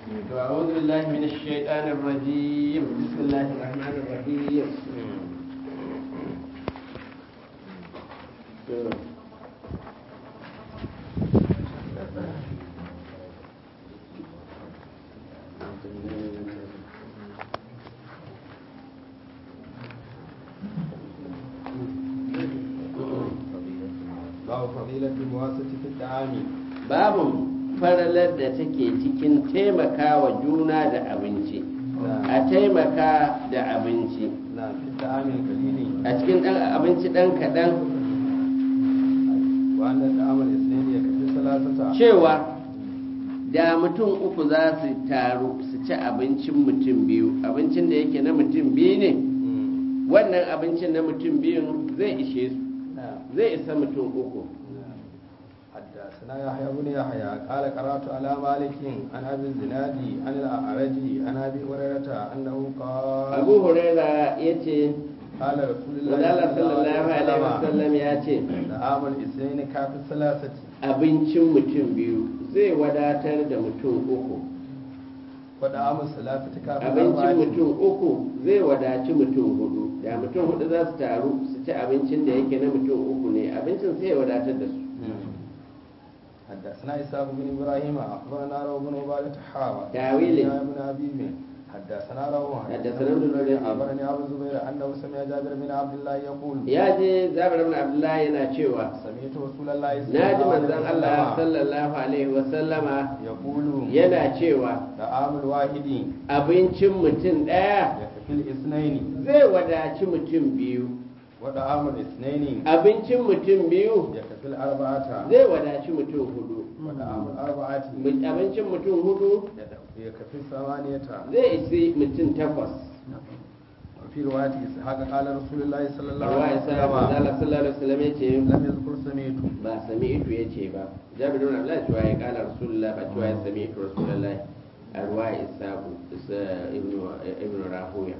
أعوذ بالله من الشيطان الرجيم بسم الله الرحمن الرحيم babu fadilatul muwasati fi ta'ami babu faralar da take cikin taimakawa juna da abinci a taimaka da abinci na fi ta'amin kalili a cikin ɗan abinci ɗan kaɗan wa annan ta'amal isnani ya kafi salasata cewa da mutum uku za su taru su ci abincin mutum biyu abincin da yake na mutum biyu ne wannan abincin na mutum biyun zai ishe su zai isa mutum uku حدثنا يحيى بن يحيى قال قرات على مالك عن ابي الزناد عن الاعرج عن ابي هريره انه قال abu huraira ya ce قال رسول الله wadala sallallahu alaihi wasallam ya ce طعام الاثنين كافي الثلاثه abincin mutum biyu zai wadatar da mutum uku وطعام الثلاثه كافي abincin الأربعة. mutum uku zai wadaci mutum hudu da mutum hudu za su taru su ci abincin da yake na mutum uku ne abincin sai ya wadatar da su حدثنا إسحاق بن إبراهيم أخبرنا روح بن عبادة حاوى تاويل. يا ابن أبي بن حدثنا روح حدثنا ابن الوليد. أخبرني أبو الزبير أنه سمع جابر بن عبد الله يقول ya je zabir ibn abdullahi yana cewa سمعت رسول الله صلى na ji الله عليه manzon Allah وسلم sallallahu alaihi wasallama يقول yana cewa طعام الواحد abincin mutum ɗaya يكفي الاثنين zai wadaci mutum biyu وطعام الاثنين abincin mutum biyu يكفي الأربعة zai wadaci mutum hudu وطعام الأربعة Mu- abincin mutum hudu يكفي الثمانية zai isi mutum takwas وفي رواية إسحاق قال رسول الله صلى الله Arwa عليه ya sa وسلم manzala sallallahu alaihi wasallam ya ce لم يذكر سمعت ba sami itu ya ce ba jabir ibn abdullahi cewa ya kala rasulullah ba cewa ya sami itu rasulullah a ruwa isabu ibnu ibnu rahuya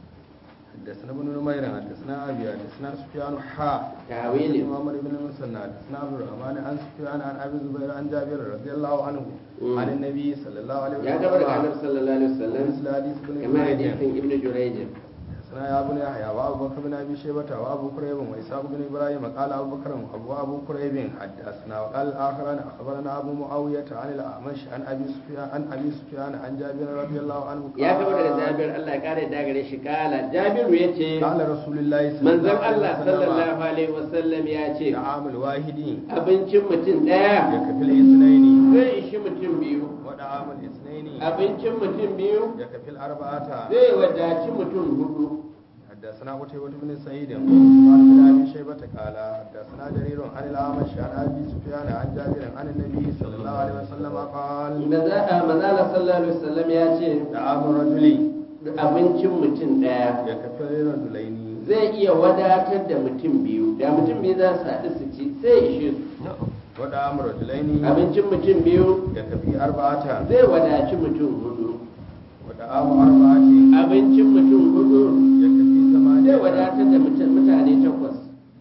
حدثنا ابن نمير حدثنا ابي حدثنا سفيان حا تاويل. حدثنا محمد بن المثنى حدثنا عبد الرحمن عن سفيان عن ابي الزبير عن جابر رضي الله عنه مم. عن النبي صلى الله عليه ya gaba daga annabi وسلم sallallahu alaihi wasallam مثل حديث ابن kamar جريج hadisin ibnu jurayj حدثنا يا ابن يحيى وابو بكر بن ابي شيبه وابو كريب واسحاق بن ابراهيم قال ابو بكر ابو ابو كريب حدثنا وقال الاخران اخبرنا ابو معاويه عن الاعمش عن ابي سفيان عن ابي سفيان عن جابر رضي الله عنه ya gaba daga قال jabir Allah ya kare da gare shi kala jabiru ya ce قال رسول الله صلى manzon الله عليه Allah وسلم sallallahu alaihi wasallam ya ce طعام الواحد abincin mutum ɗaya يكفي الاثنين zai ishi mutum biyu ودعام الاثنين abincin mutum biyu يكفي الأربعة zai wadaci mutum hudu حدثنا قتيبة بن سعيد وعثمان بن أبي شيبة قال حدثنا جرير عن الأعمش عن أبي سفيان عن جابر عن النبي صلى الله عليه وسلم قال manzala sallallahu alaihi wasallam ya ce طعام الرجل abincin mutum ɗaya يكفي الرجلين zai iya wadatar da mutum biyu da mutum biyu za su haɗu su ci sai ishe su ودعام الرجلين abincin mutum biyu يكفي أربعة zai wadaci mutum hudu ودعام أربعة abincin mutum hudu يكفي zai ثمانية wadatar da mutum mutane takwas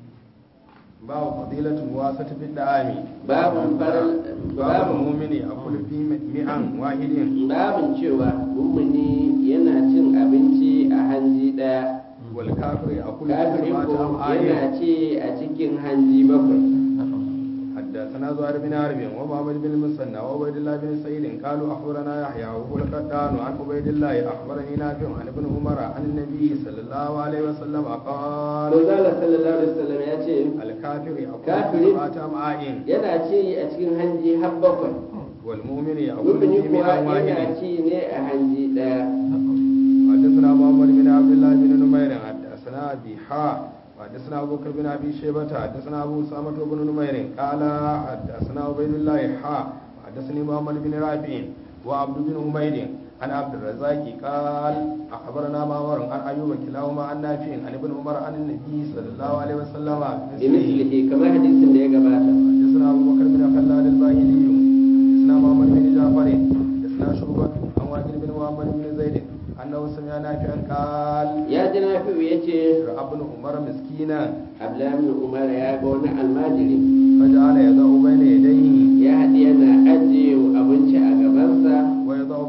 باب فضيلة الواسطة في الدعام باب فرل- باب باب- المؤمن يأكل في مئة واحد babin cewa mummuni yana cin abinci a hanji ɗaya والكافر يأكل في kafiri سبعة ko أمعاء yana ci a cikin hanji bakwai حدثنا زهير بن حرب ومحمد بن المثنى وعبيد الله بن سعيد قالوا اخبرنا يحيى وهو القطان عن عبيد الله اخبرني نافع عن ابن عمر عن النبي صلى الله عليه وسلم قال manzala sallallahu alaihi wasallam ya ce الكافر يأكل كافر. في سبعة أمعاء yana ci a cikin hanji har bakwai والمؤمن يأكل mumini في kuwa مئة yana واحد ci ne a hanji ɗaya حدثنا محمد بن عبد الله بن نمير حدثنا ابي حا حدثنا ابو بكر بن ابي شيبه حدثنا ابو اسامه بن نمير قال حدثنا عبيد الله حا حدثني محمد بن رافع وعبد بن حميد عن عبد الرزاق قال اخبرنا معمر عن ايوب كلاهما عن نافع عن ابن عمر عن النبي صلى الله عليه وسلم بمثله bimislihi kamar hadisin da ya gabata حدثنا ابو بكر بن خلاد الباهلي حدثنا محمد بن جعفر حدثنا شعبة عن واجد بن محمد بن زيد انه سمع نافعا قال ya ji nafi'u ya ce راى ابن عمر مسكينا abdullahi umar ya ga wani almajiri فجعل يضع بين يديه ya haɗi yana ajiye abinci a gabansa ويضع بين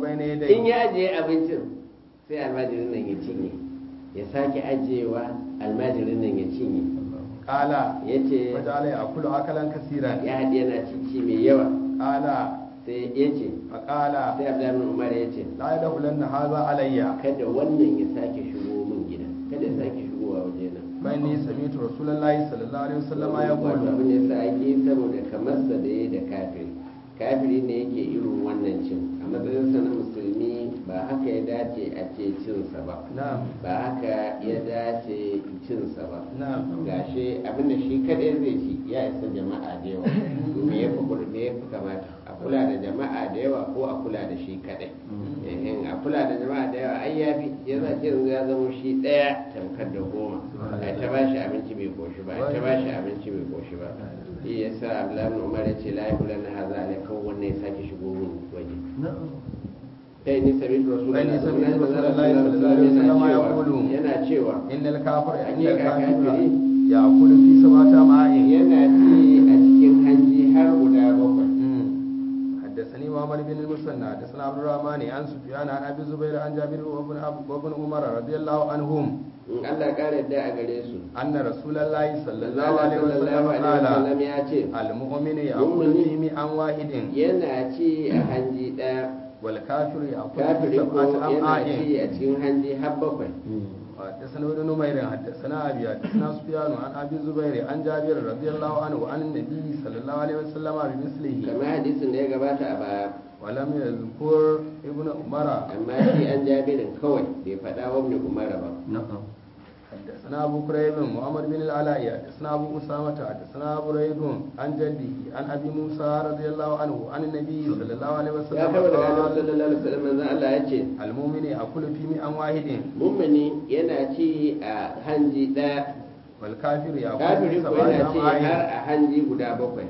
إليه ya ajiye abincin sai almajirin nan ya cinye ya sake ajiyewa almajirin nan ya cinye قال ya ce وجعل يأكل أكلا كثيرا ya haɗe yana cici mai yawa قال sai ya ce فقال sai abdullahi umar ya ce لا يدخلن هذا علي kada wannan ya sake shigo min gida kada ya sake shigowa waje nan فإني سمعت رسول الله صلى الله عليه وسلم wato يقول abin ya sa ake saboda kamarsa da ya da kafiri kafiri ne yake irin wannan cin a matsayinsa na musulmi ba haka ya dace a ce cinsa ba نعم ba haka ya dace cinsa ba نعم gashi abinda shi kadai zai ci ya isa jama'a da yawa to me ya fi kula- me ya fi kamata a kula da jama'a da yawa ko a kula da shi kadai in a kula da jama'a da yawa ai ya fi ya za ce yanzu ya zama shi daya tamkar da goma a ta ba shi abinci bai koshi ba a ta ba shi abinci bai koshi ba shi ya sa abdullahi umar ya ce la ya kula na haza alai kan wannan ya sake shigo mun waje kai ni sabi rasulullahi Kai ni sami sallallahu Rasulullahi alaihi sallallahu alaihi wasallam wasallam ya yana kulu. cewa yana cewa إن الكافر إن Hakika الكافر kafiri يأكل في سبعة أمعاء yana ci a cikin hanji har guda bakwai حدثني محمد بن المثنى حدثنا عبد الرحمن عن سفيان عن ابي الزبير عن جابر وابن أب- وابن عمر رضي الله عنهم in Allah ƙara da a gare su ان رسول الله صلى الله Allah عليه وسلم sallallahu alaihi قال wasallam ya ce المؤمن يأكل مؤمن. في مئة واحد yana ci a hanji ɗaya والكافر يأكل في kafiri ko سبعة yana أمعاء ci a cikin hanji har bakwai حدثنا ابن نمير حدثنا ابي حدثنا سفيان عن ابي الزبير عن جابر رضي الله عنه عن النبي صلى الله عليه وسلم بمثله kamar hadisin da ya gabata a baya ولم يذكر ابن عمر amma shi an jabirin kawai bai faɗa wa ibn umar ba حدثنا ابو كريب محمد بن العلاء حدثنا ابو اسامه حدثنا بريد عن جده عن ابي موسى رضي الله عنه عن النبي صلى الله عليه ya وسلم kama daga annabi قال sallallahu alaihi wasallam manzon Allah ya ce المؤمن ياكل في مئة واحد mummuni yana ci a hanji ɗaya والكافر ياكل kafiri في ko سبعة yana ci har أمعاء a hanji guda bakwai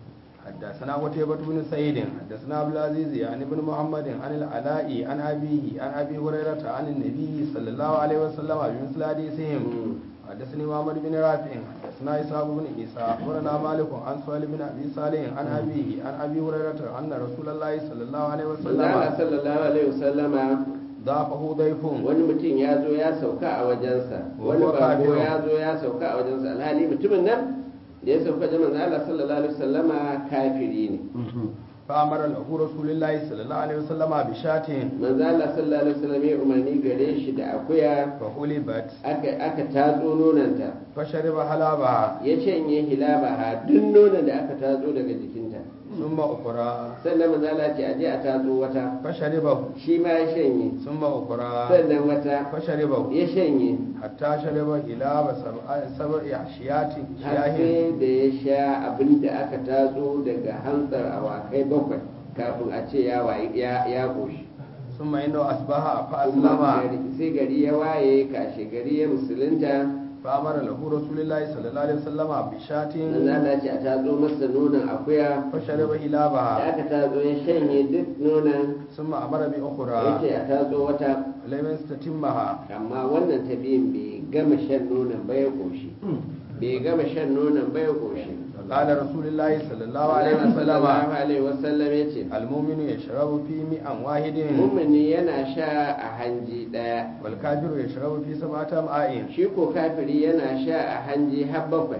حدثنا قتيبة بن سعيد حدثنا عبد العزيز عن ابن محمد عن العلاء عن أبيه عن أبي هريرة عن النبي صلى الله عليه وسلم بمثل حديثهم Mm. حدثني محمد بن رافع حدثنا إسحاق بن عيسى أخبرنا مالك عن سؤال بن أبي صالح عن أبيه عن أبي هريرة أن رسول الله صلى الله عليه manzon Allah وسلم sallallahu alaihi wasallama ضافه ضيف wani mutum ya zo ya sauka a wajensa wani Wa bako kafiru. ya zo ya sauka a wajensa alhali mutumin nan da ya sauka da manzo Allah sallallahu alaihi wasallama kafiri ne فأمر له رسول الله صلى الله عليه وسلم بشاة manzo Allah sallallahu alaihi wasallam ya umarni gare shi da akuya فحلبت aka aka tatso nonanta فشرب حلابها ya canye hilabaha duk nonon da aka tatso daga jikinta ثم أخرى sannan manzo Allah ce aje a tatso wata فشربه shi ma ya shanye ثم أخرى sannan wata فشربه ya shanye حتى شرب هلاب سبع سبع أحشيات har شياه sai da ya sha abin da aka tatso daga hantsar awakai bakwai kafin a ce ya wayi- ya ya koshi ثم إنه أصبح kuma فأسلم gari- sai gari ya waye kashe gari ya musulunta فأمر له رسول الله صلى الله عليه وسلم بشاة manzo Allah ce a tatso masa nonon akuya فشرب da هلابها aka tatso ya shanye duk nonon ثم أمر ya بأخرى ce a tatso wata لم يستتمها amma wannan ta biyun bai gama shan nonon ba ya koshi bai gama shan nonon ba ya koshi قال رسول الله صلى الله عليه Allah sallallahu وسلم alaihi wasallam ya ce المؤمن يشرب في مئة واحد mummuni yana sha a hanji ɗaya والكافر يشرب في سبعة أمعاء shi ko kafiri yana sha a hanji har bakwai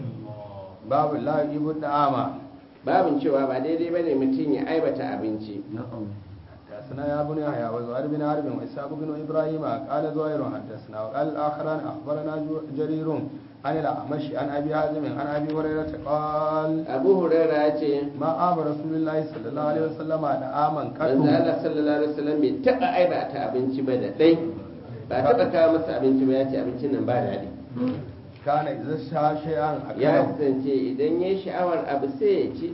باب لا يجيب الطعام babin cewa ba daidai ba ne mutum ya aibata abinci حدثنا يا بني يحيى وزهير بن حرب وإسحاق بن إبراهيم قال زهير حدثنا وقال الآخران أخبرنا جو- جرير عن الأعمش عن أبي حازم عن أبي هريرة قال abu huraira ya ce ما آب رسول الله صلى الله عليه وسلم طعاما manzo قط Allah sallallahu alaihi wasallam bai taɓa aibata abinci ba da ɗai ba taɓa kawo masa abinci ba ya ce abincin nan ba daɗi كان إذا شاء شيئا ya أكله kasance idan ya yi sha'awar abu sai ya ci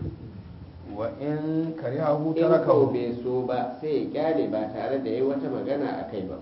وإن كرهه in ko تركه bai so ba sai ya kyale ba tare da ya wata magana a kai ba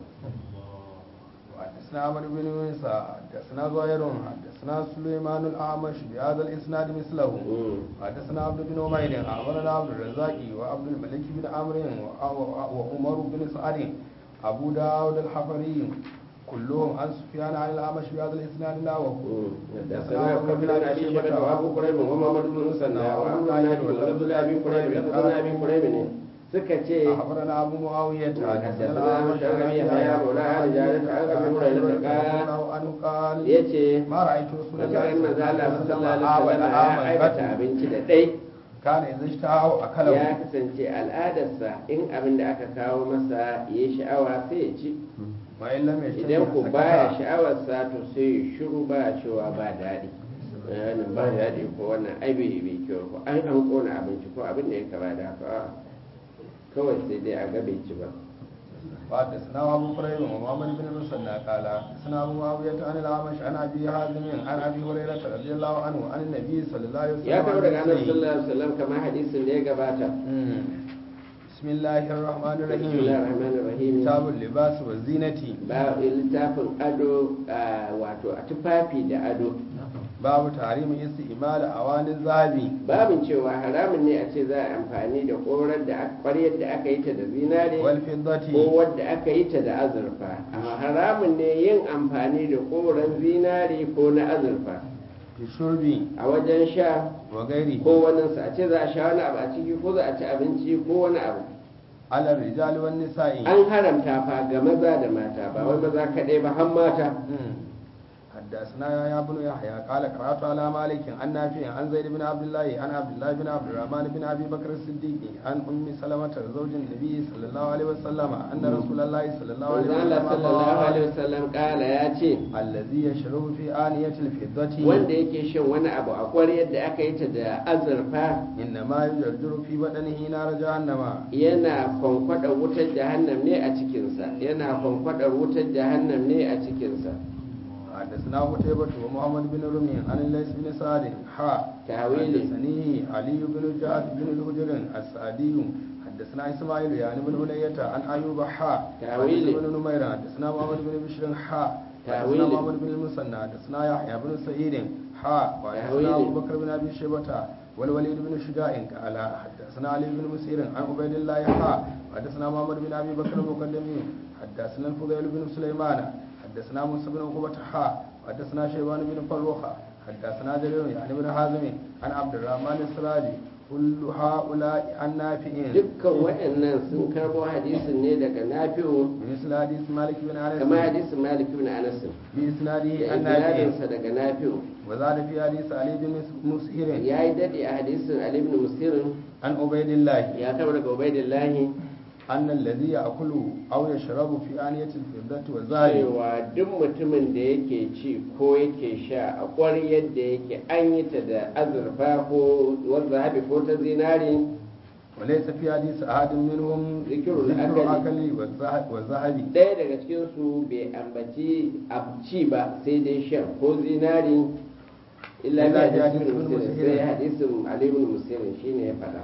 وحدثنا عمرو بن موسى حدثنا زهير حدثنا سليمان الأعمش بهذا الإسناد مثله Mm. حدثنا عبد بن عمير أخبرنا عبد الرزاق وعبد الملك بن عمرو و- وعمر بن سعد أبو داود الحفري كلهم عن سفيان عن الأعمش بهذا الإسناد نحوه حدثنا أبو بكر بن أبي شيبة وأبو كريب ومحمد بن مسنى وأبو نعيم ولفظ لأبي كريب لفظ أبي كريب suka ce أخبرنا أبو معاوية حدثنا الأعمش عن مشعر أبي بن هريرة يحيى مولى أهل جارة عن أبي هريرة قال عنه قال ya ce ما رأيت رسول الله Makarin صلى الله manzo Allah عليه sallallahu وسلم alaihi عاود wasallam ya aikata عاما abinci da ɗai كان إذا اشتهى أكله ya kasance al'adarsa in abin da aka kawo masa ya sha'awa sai ya ci وإن لم يشتهي idan ku baya فسكت. sha'awarsa to sai ya shiru ba cewa ba daɗi wannan ba daɗi ko wannan ai bai bai kyau ko ai an kona abinci ko abin da ya kama da haka a'a. kawai sai dai a ga bai ci ba وحدثنا أبو كريب ومحمد بن المثنى قال حدثنا أبو معاوية عن الأعمش عن أبي حازم عن أبي هريرة رضي الله عنه عن النبي صلى الله عليه وسلم ya kawo daga annabi عن sallallahu alaihi wasallam kamar hadisin da ya gabata مم. بسم الله الرحمن الرحيم bismillahir rahmanir rahim كتاب اللباس والزينة ba littafin ado a, wato a tufafi da ado باب تحريم استعمال أواني الذهب babin cewa haramun ne a ce za a amfani da korar da aka- ƙwaryar da aka yi ta da zinare والفضة ko wadda aka yi ta da azurfa amma haramun ne yin amfani da koren zinare ko na azurfa في الشرب a wajen sha وغيره ko waninsa a ce za a sha wani abu a ciki ko za a ci abinci ko wani abu على الرجال والنساء an haramta fa ga maza da mata ba wai maza kaɗai ba har mata مم. حدثنا يا ابن يحيى قال قرات على مالك عن نافع عن زيد بن عبد الله عن عبد الله بن عبد الرحمن بن ابي بكر الصديق عن ام سلمة زوج النبي صلى الله عليه وسلم ان رسول الله صلى الله عليه manzo Allah وسلم sallallahu alaihi قال wasallam kala ya ce الذي يشرب في آنية الفضة wanda yake shan wani abu a ƙwaryar da aka yi ta da azurfa إنما يجرجر في بدنه نار جهنم yana kwankwadar wutar jahannam ne a cikinsa yana kwankwadar wutar jahannam ne a cikinsa حدثنا قتيبة ومحمد بن رمي عن الليث بن سعد حا تاويلي. حدثني علي بن جعد بن الهجر السعدي حدثنا اسماعيل يعني بن هلية عن ايوب حا تاويلي. حدثنا بن نمير حدثنا محمد بن بشر حا حدثنا تاويلي. محمد بن المثنى حدثنا يحيى بن سعيد حا وحدثنا تاويلي. ابو بكر بن ابي شيبة والوليد بن شجاع قال حدثنا علي بن مسير عن عبيد الله حا حدثنا محمد بن ابي بكر المقدمي حدثنا الفضيل بن سليمان حدثنا موسى بن عقبة حا حدثنا شيبان بن فروخة حدثنا جرير يعني بن حازم عن عبد الرحمن السراجي كل هؤلاء عن نافعين dukkan waɗannan sun karbo hadisin ne daga nafi'u بمثل حديث مالك بن انس kamar hadisin malik ibn anas بإسناده da عن نافع isnadinsa daga nafi'u وزاد في حديث علي بن مسهر ya yi daɗe a hadisin ali ibn musirin عن عبيد الله ya karbo daga ubaidillahi أن الذي يأكل أو يشرب في آنية الفضة والذهب cewa duk mutumin da yake ci ko yake sha a ƙwaryar da yake an yi ta da azurfa ko wanda haɓe ko ta zinari وليس في حديث أحد منهم ذكر ذكر الأكل. الأكل والذهب والذهب ɗaya daga cikinsu bai ambaci abci ba sai dai shan ko zinari illa Illa bi bi hadisin hadisin muslim Muslim. sai hadisin ali ibn muslim shine ya faɗa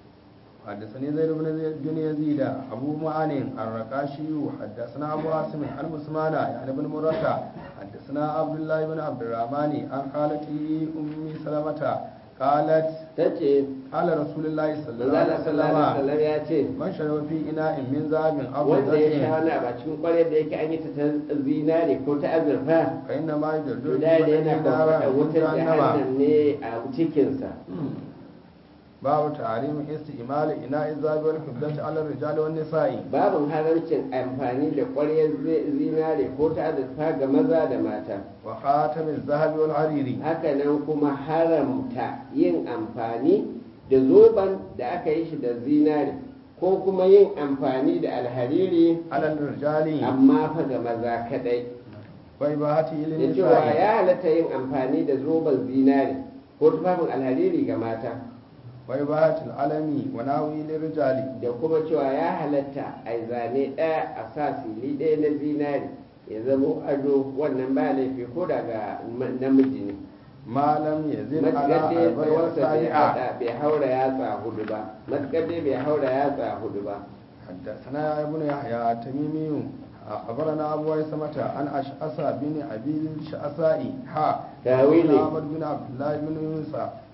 حدثني زيد بن زيد بن يزيد أبو معان الرقاشي حدثنا أبو عاصم عن مسمان يعني بن مرة حدثنا عبد الله بن عبد الرحمن عن خالته أم سلمة قالت tace قال رسول الله صلى الله manzala عليه sallallahu alaihi وسلم wasallam ya ce من شرب في إناء من ذهب أو wanda ya sha فضة wani abu a cikin ƙwaryar da yake an yi ta ta zinari ko ta azurfa فإنما يجرجر da في da yana بدنه نارا kwakwata من wutar جهنم jahannam ne a cikinsa باب تحريم استعمال إناء الذهب والفضة على الرجال والنساء babin haramcin amfani da ƙwaryar zi- zinari ko ta azurfa ga maza da mata وخاتم الذهب والحرير hakanan kuma haramta yin amfani da zoben da aka yi shi da zinari ko kuma yin amfani da alhariri على الرجال amma fa ga maza kadai وإباحته da cewa للنساء ya halatta yin amfani da zoben zinari ko tufafin alhariri ga mata وإباحة العلم وناوي للرجال da kuma cewa ya halatta a yi zane ɗaya a sa fili ɗaya na zinari ya zama ado wannan ba laifi ko daga namiji ne ما لم يزل على matuƙar dai أربع tsawonsa bai أصابع haɗa- bai haura yatsa hudu ba matuƙar dai bai haura yatsa hudu ba حدثنا ابن يحيى التميمي أخبرنا أبو عيسمة عن أشعث بن أبي الشعثاء حا تاويلي. أحمد بن عبد الله بن يونس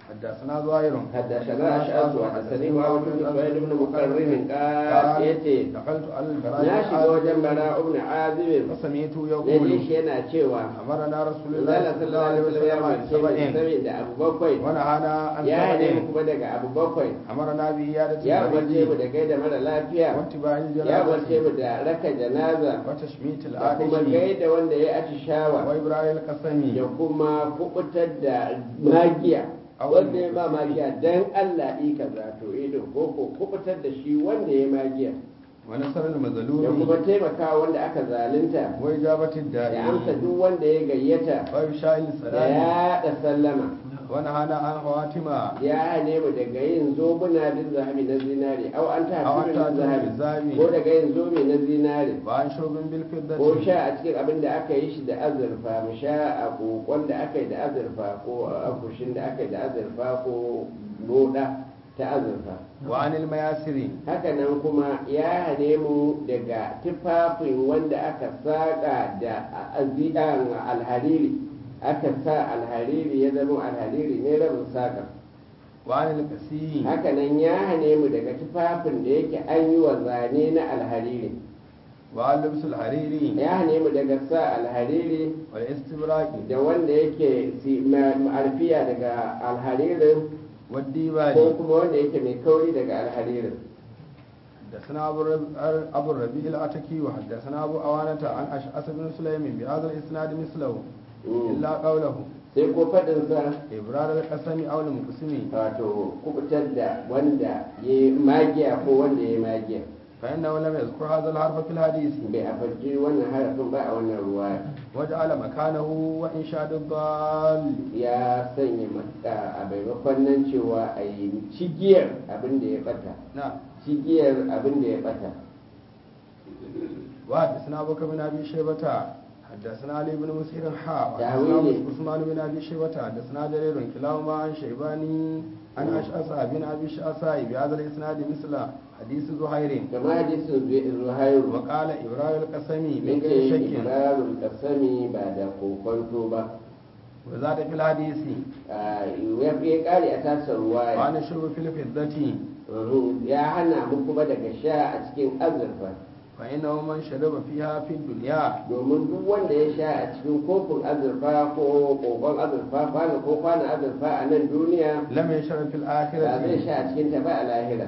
حدثنا زهير حدثنا أشعث وحدثني معاوية بن سعيد بن مقرن قال يتي دخلت على البراء na shiga wajen bara ibn azib فسمعت na ji يقول shi yana cewa أمرنا رسول Allah الله صلى الله عليه sallallahu alaihi وسلم wasallam عن ya سبعين ce da abu bakwai ونهانا عن ya nemi سبعين kuma daga abu bakwai أمرنا بعيادة ya umarce mu المريض da gaida mara lafiya واتباع ya umarce الجنازة mu da raka janaza وتشميت da kuma العاطش gaida wanda ya atishawa وإبراء القسم da kuma kubutar da magiya wanda ya ba magiya dan Allah yi kaza to ido ko ko kubutar da shi wanda ya magiya ونصر da kuma المظلوم taimaka wanda aka zalunta وإجابة da amsa الداعي duk wanda ya gayyata وإفشاء da السلام yaɗa sallama ونهانا عن خواتم ya hane mu daga yin zobuna bin zahabi na zinare au an ta أو أن hafi تأتوا zahabi بالزاوية ko daga yin zobe na zinare وعن شرب ko بالفضة sha a cikin abin da aka yi shi da azurfa mu sha a kokon da aka yi da azurfa ko a akushin da aka yi da azurfa ko loda ta azurfa وعن المياسر hakanan kuma ya hane mu daga tufafin wanda aka saƙa da azidan alhariri aka sa alhariri ya zama alhariri ne rabin saƙa وعن القسيم hakanan ya hane mu daga tufafin da yake an yi wa zane na alhariri وعن لبس الحرير ya hane mu daga sa alhariri والاستبراق da wanda yake si- ma- ma'arfiya daga alharirin ko والديباج kuma wanda yake mai kauri daga alharirin حدثنا أبو الرب- أبو الربيع العتكي وحدثنا أبو أوانة عن أشعث بن سليم بهذا الإسناد مثله Mm. إلا قوله sai ko faɗinsa إبرار القسم أو المقسم wato kubutar da wanda ya yi magiya ko wanda ya yi magiya فإنه لم يذكر هذا الحرف في الحديث bai a farji wannan harafin ba a wannan ruwa وجعل مكانه وإنشاد الضال ya sanya maka a maimakon nan cewa a yi cigiyar abin da ya bata نعم cigiyar abin da ya bata وحدثنا أبو بكر بن أبي شيبة حدثنا علي بن مسير حا تأويل. وحدثنا عثمان بن أبي شيبة حدثنا جرير كلاهما عن شيباني عن أشعث بن أبي شعثاء بهذا الإسناد مثل حديث زهير kama hadisin Zu- zuhairu وقال إبراهيم القسم من min غير ce شك ibarul kasami ba da kokonto ba وزاد في الحديث Ah, ya ya kare a tasar ruwaya وعن الشرب في الفضة Mhm. ya hana mu kuma daga sha a cikin azurfa فإنه من شرب فيها في الدنيا domin duk wanda ya sha a cikin kofin azurfa ko kokon azurfa kwana ko kwana azurfa a nan duniya لم يشرب في ba zai الآخرة sha a cikin ta ba a lahira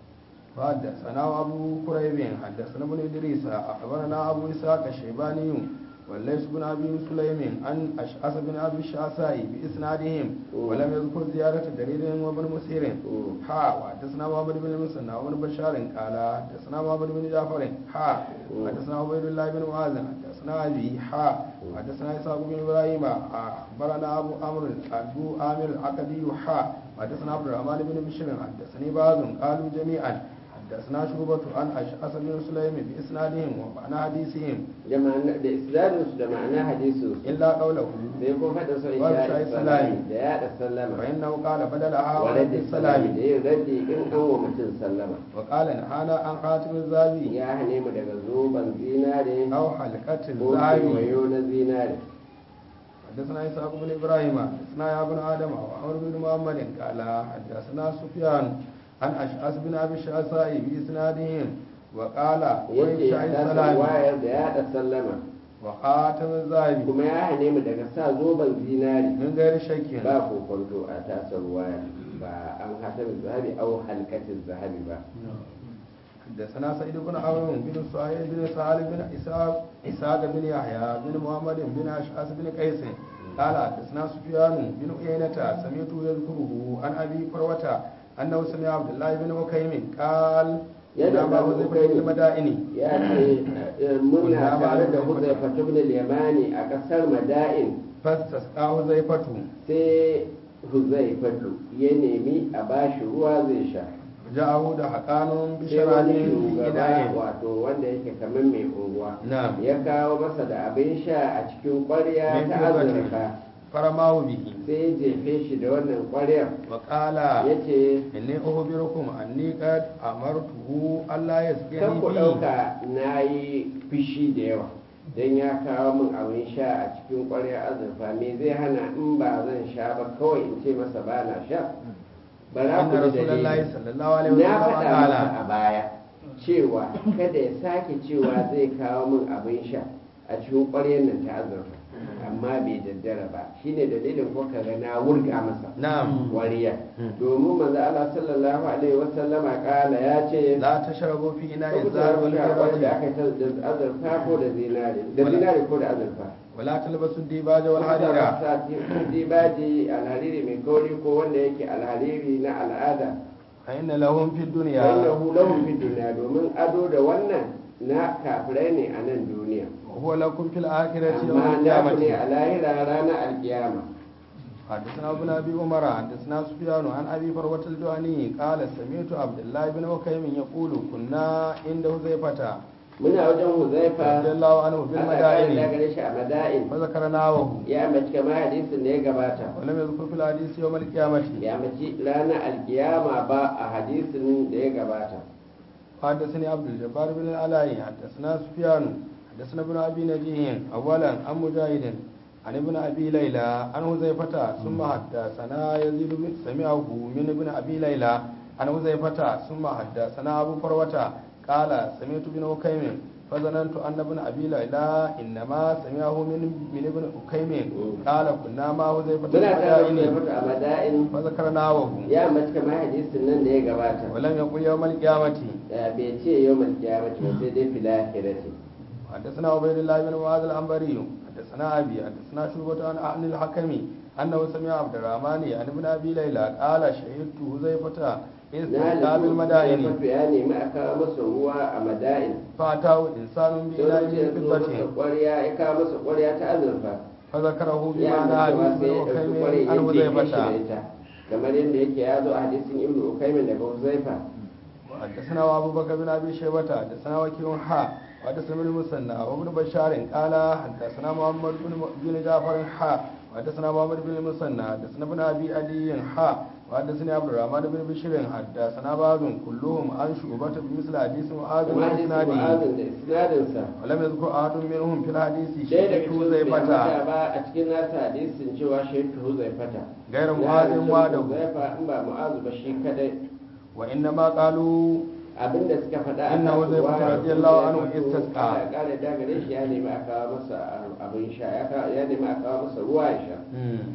وحدثنا أبو كريب حدثنا ابن إدريس أخبرنا أبو إسحاق الشيباني والليث بن أبي سليم عن أشعث بن أبي الشعثاء بإسنادهم ولم يذكر زيارة درير وابن مسير Mm. حا وحدثنا محمد بن المثنى وابن بشار قال حدثنا محمد بن جعفر حا حدثنا عبيد الله بن معاذ حدثنا أبي حا حدثنا إسحاق بن إبراهيم أخبرنا أبو أمر أبو آمر العقدي حا حدثنا عبد الرحمن بن بشير حدثني بعض قالوا جميعا حدثنا شعبة عن أشعث بن سليم بإسنادهم ومعنى حديثهم da ma'ana- da isnadinsu da ma'ana hadisinsu إلا قوله sai ko faɗin sa Wa isha bisha'i salami salami. da yaɗa sallama فإنه قال بدلها wa ورد raddi salami السلام da yin raddi in an wa mutum sallama وقال نهانا عن خاتم الزابي ya hane mu daga zoben zinare أو حلقة ko الزابي kewayo na zinare حدثنا إسحاق بن إبراهيم حدثنا يا ابن آدم وعمر بن محمد قال حدثنا سفيان عن أشعث بن أبي الشعثاء بإسنادهم وقال yace وإنشاء ta السلام wayar da yaɗa sallama وخاتم الزابي kuma ya hane mu daga sa zoben zinare من غير شك ba kokonto a tasar waya ba an hatamin zahabi au halkatin zahabi ba حدثنا سعيد بن عمرو بن سهيل بن سهل بن إسحاق إسحاق بن يحيى بن محمد بن أشعث بن قيس قال حدثنا سفيان بن عيينة سمعته يذكره عن أبي فروة أنه سمع عبد الله بن مكيم قال يدعى إنما أبو وظيفة بكير. المدائن ya ce eh, muna tare da huzaifa ibn al-yamani a kasar mada'in فاستسقى حذيفة sai huzaifatu ya nemi a bashi ruwa zai sha جاءه دهقان sai wani بشراب في shugaba إناء wato wanda yake kamar mai unguwa نعم ya kawo masa da abin sha a cikin ƙwarya من ta فضة azurfa فرماه به sai ya jefe shi da wannan ƙwaryar وقال ya ce inni ukhbirukum anni qad amartuhu alla kan yasqini ku bi ɗauka na yi fushi da yawa don ya kawo min abin sha a cikin ƙwaryar azurfa me zai hana in ba zan sha ba kawai in ce masa ba na sha bara أن ku da رسول الله dalili صلى الله عليه na وسلم faɗa قال masa a baya cewa kada ya sake cewa zai kawo min abin sha a cikin ƙwaryar nan ta azurfa amma bai daddara ba shine dalilin ko kaga na wurga masa نعم wariya domin manzo Allah sallallahu alaihi wasallama kala ya ce لا tashrabu fi ina'i Saboda zahar wal sha wanda firati aka yi ta da azurfa ko da zinare da zinare ko da azurfa wala talbasu dibaja wal harira sa dibaji alhariri mai kauri ko wanda yake alhariri na al'ada fa inna lahum fid dunya wanda hulahun fi duniya domin ado da wannan na kafirai ne a nan duniya wa huwa lakum fil akhirati yawm amma al na ku ne qiyamati a lahira ranar alkiyama حدثنا ابن ابي عمر حدثنا سفيان عن ابي فروه الجواني قال سمعت عبد الله بن وكيم يقول كنا عند حذيفه muna wajen huzaifa رضي الله عنه في Allah ya المدائن gare shi a mada'in فذكرناه ya mace kama hadisin da ya gabata ولم يذكر في الحديث يوم القيامه ya mace ranar alkiyama ba a hadisin da ya gabata حدثني عبد الجبار بن العلاء حدثنا سفيان حدثنا ابن ابي نجيه اولا عن مجاهد عن ابن ابي ليلى عن حذيفه ثم حدثنا يزيد بن سمعه من ابن ابي ليلى عن حذيفه ثم حدثنا ابو فروه قال سمعت بن حكيم فظننت ان ابن ابي ليلى انما سمعه من من ابن حكيم قال كنا مع حذيفه في muna tare da المدائن huzaifa a mada'in فذكرناه ya mace kama hadisin nan da ya gabata ولم يقل يوم القيامه Ya bai ce yau malkiyama ce sai dai filahirati حدثنا عبيد الله بن معاذ العنبري حدثنا ابي حدثنا شعبة عن عن الحكم انه سمع عبد الرحمن عن ابن ابي ليلى قال شهدت حذيفة na استسقى بالمدائن lissu ya nemi a kawo masa ruwa a mada'in فاتاه انسان بإناء sai ya من zo masa فضة ƙwarya ya kawo masa ƙwarya ta azurfa فذكره ya بمعنى amince حديث sai ابن ya ɗauki أكيم ƙwarya عن ya ce shi da حذيفة ita kamar yadda yake ya zo a hadisin ibnu ukaimin daga huzaifa حدثنا ابو بكر بن ابي شيبه حدثنا وكيع حا وحدثنا ابن المثنى وابن بشار قال حدثنا محمد بن بن جعفر حا وحدثنا محمد بن المثنى حدثنا ابن ابي عدي حا وحدثني عبد الرحمن بن بشير حدثنا بعض كلهم عن شعبة بمثل حديث معاذ kuma hadisin واسناده mu'azin da isnadinsa ولم يذكر احد منهم في الحديث ɗaya daga شيء cikin زي bai ambata فتى ba a cikin nasa hadisin cewa shaitu huzaifata غير Ya معاذ rasu وحده huzaifa in ba mu'azu ba shi kadai وانما قالوا abinda suka faɗa a Inna kan Huzaifa ruwa, radiyallahu anhu Huzaifa istasqa. Allah ya kare da gare shi ya nemi a kawo masa abin sha ya ka- ya nemi a kawo masa ruwa ya sha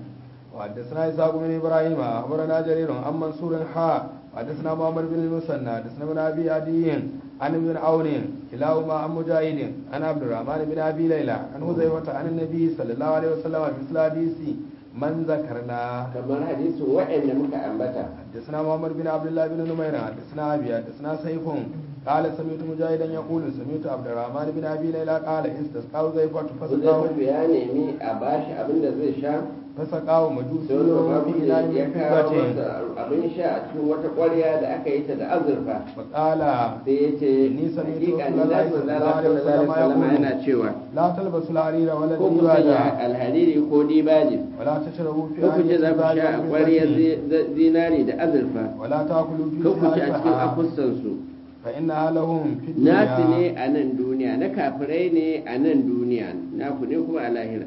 وحدثنا إسحاق بن إبراهيم أخبرنا جرير عن منصور حا وحدثنا محمد بن المثنى حدثنا ابن أبي عدي عن ابن عون كلاهما عن مجاهد عن عبد الرحمن بن أبي ليلى عن حذيفة عن النبي صلى الله عليه وسلم مثل حديث من ذكرنا kamar hadisin waɗanda muka ambata حدثنا محمد بن عبد الله بن نمير حدثنا أبي حدثنا سيف قال سمعت مجاهدا يقول سمعت عبد الرحمن بن أبي ليلى قال استسقى حذيفة فسقاه Huzaifa ya nemi a bashi abin da zai sha فسقاه مجوس sai wani في إناء babu ya من kawo فضة masa abin sha a cikin wata ƙwarya da aka yi ta da azurfa فقال sai ya ce Ni sami hakika to ni na Rasulullahi sallallahu alaihi sallallahu alaihi wasallam wasallam yana cewa لا تلبسوا الحرير ولا ko ku sanya الديباج alhariri ko dibaji ولا تشربوا في ko ku ce za ku sha a ƙwarya آنية zinari da azurfa ولا تأكلوا في ko ku ci a cikin سحائفها akussansu فإنها لهم في nasu الدنيا ne a nan duniya na kafirai ne a nan duniya naku ne kuma a lahira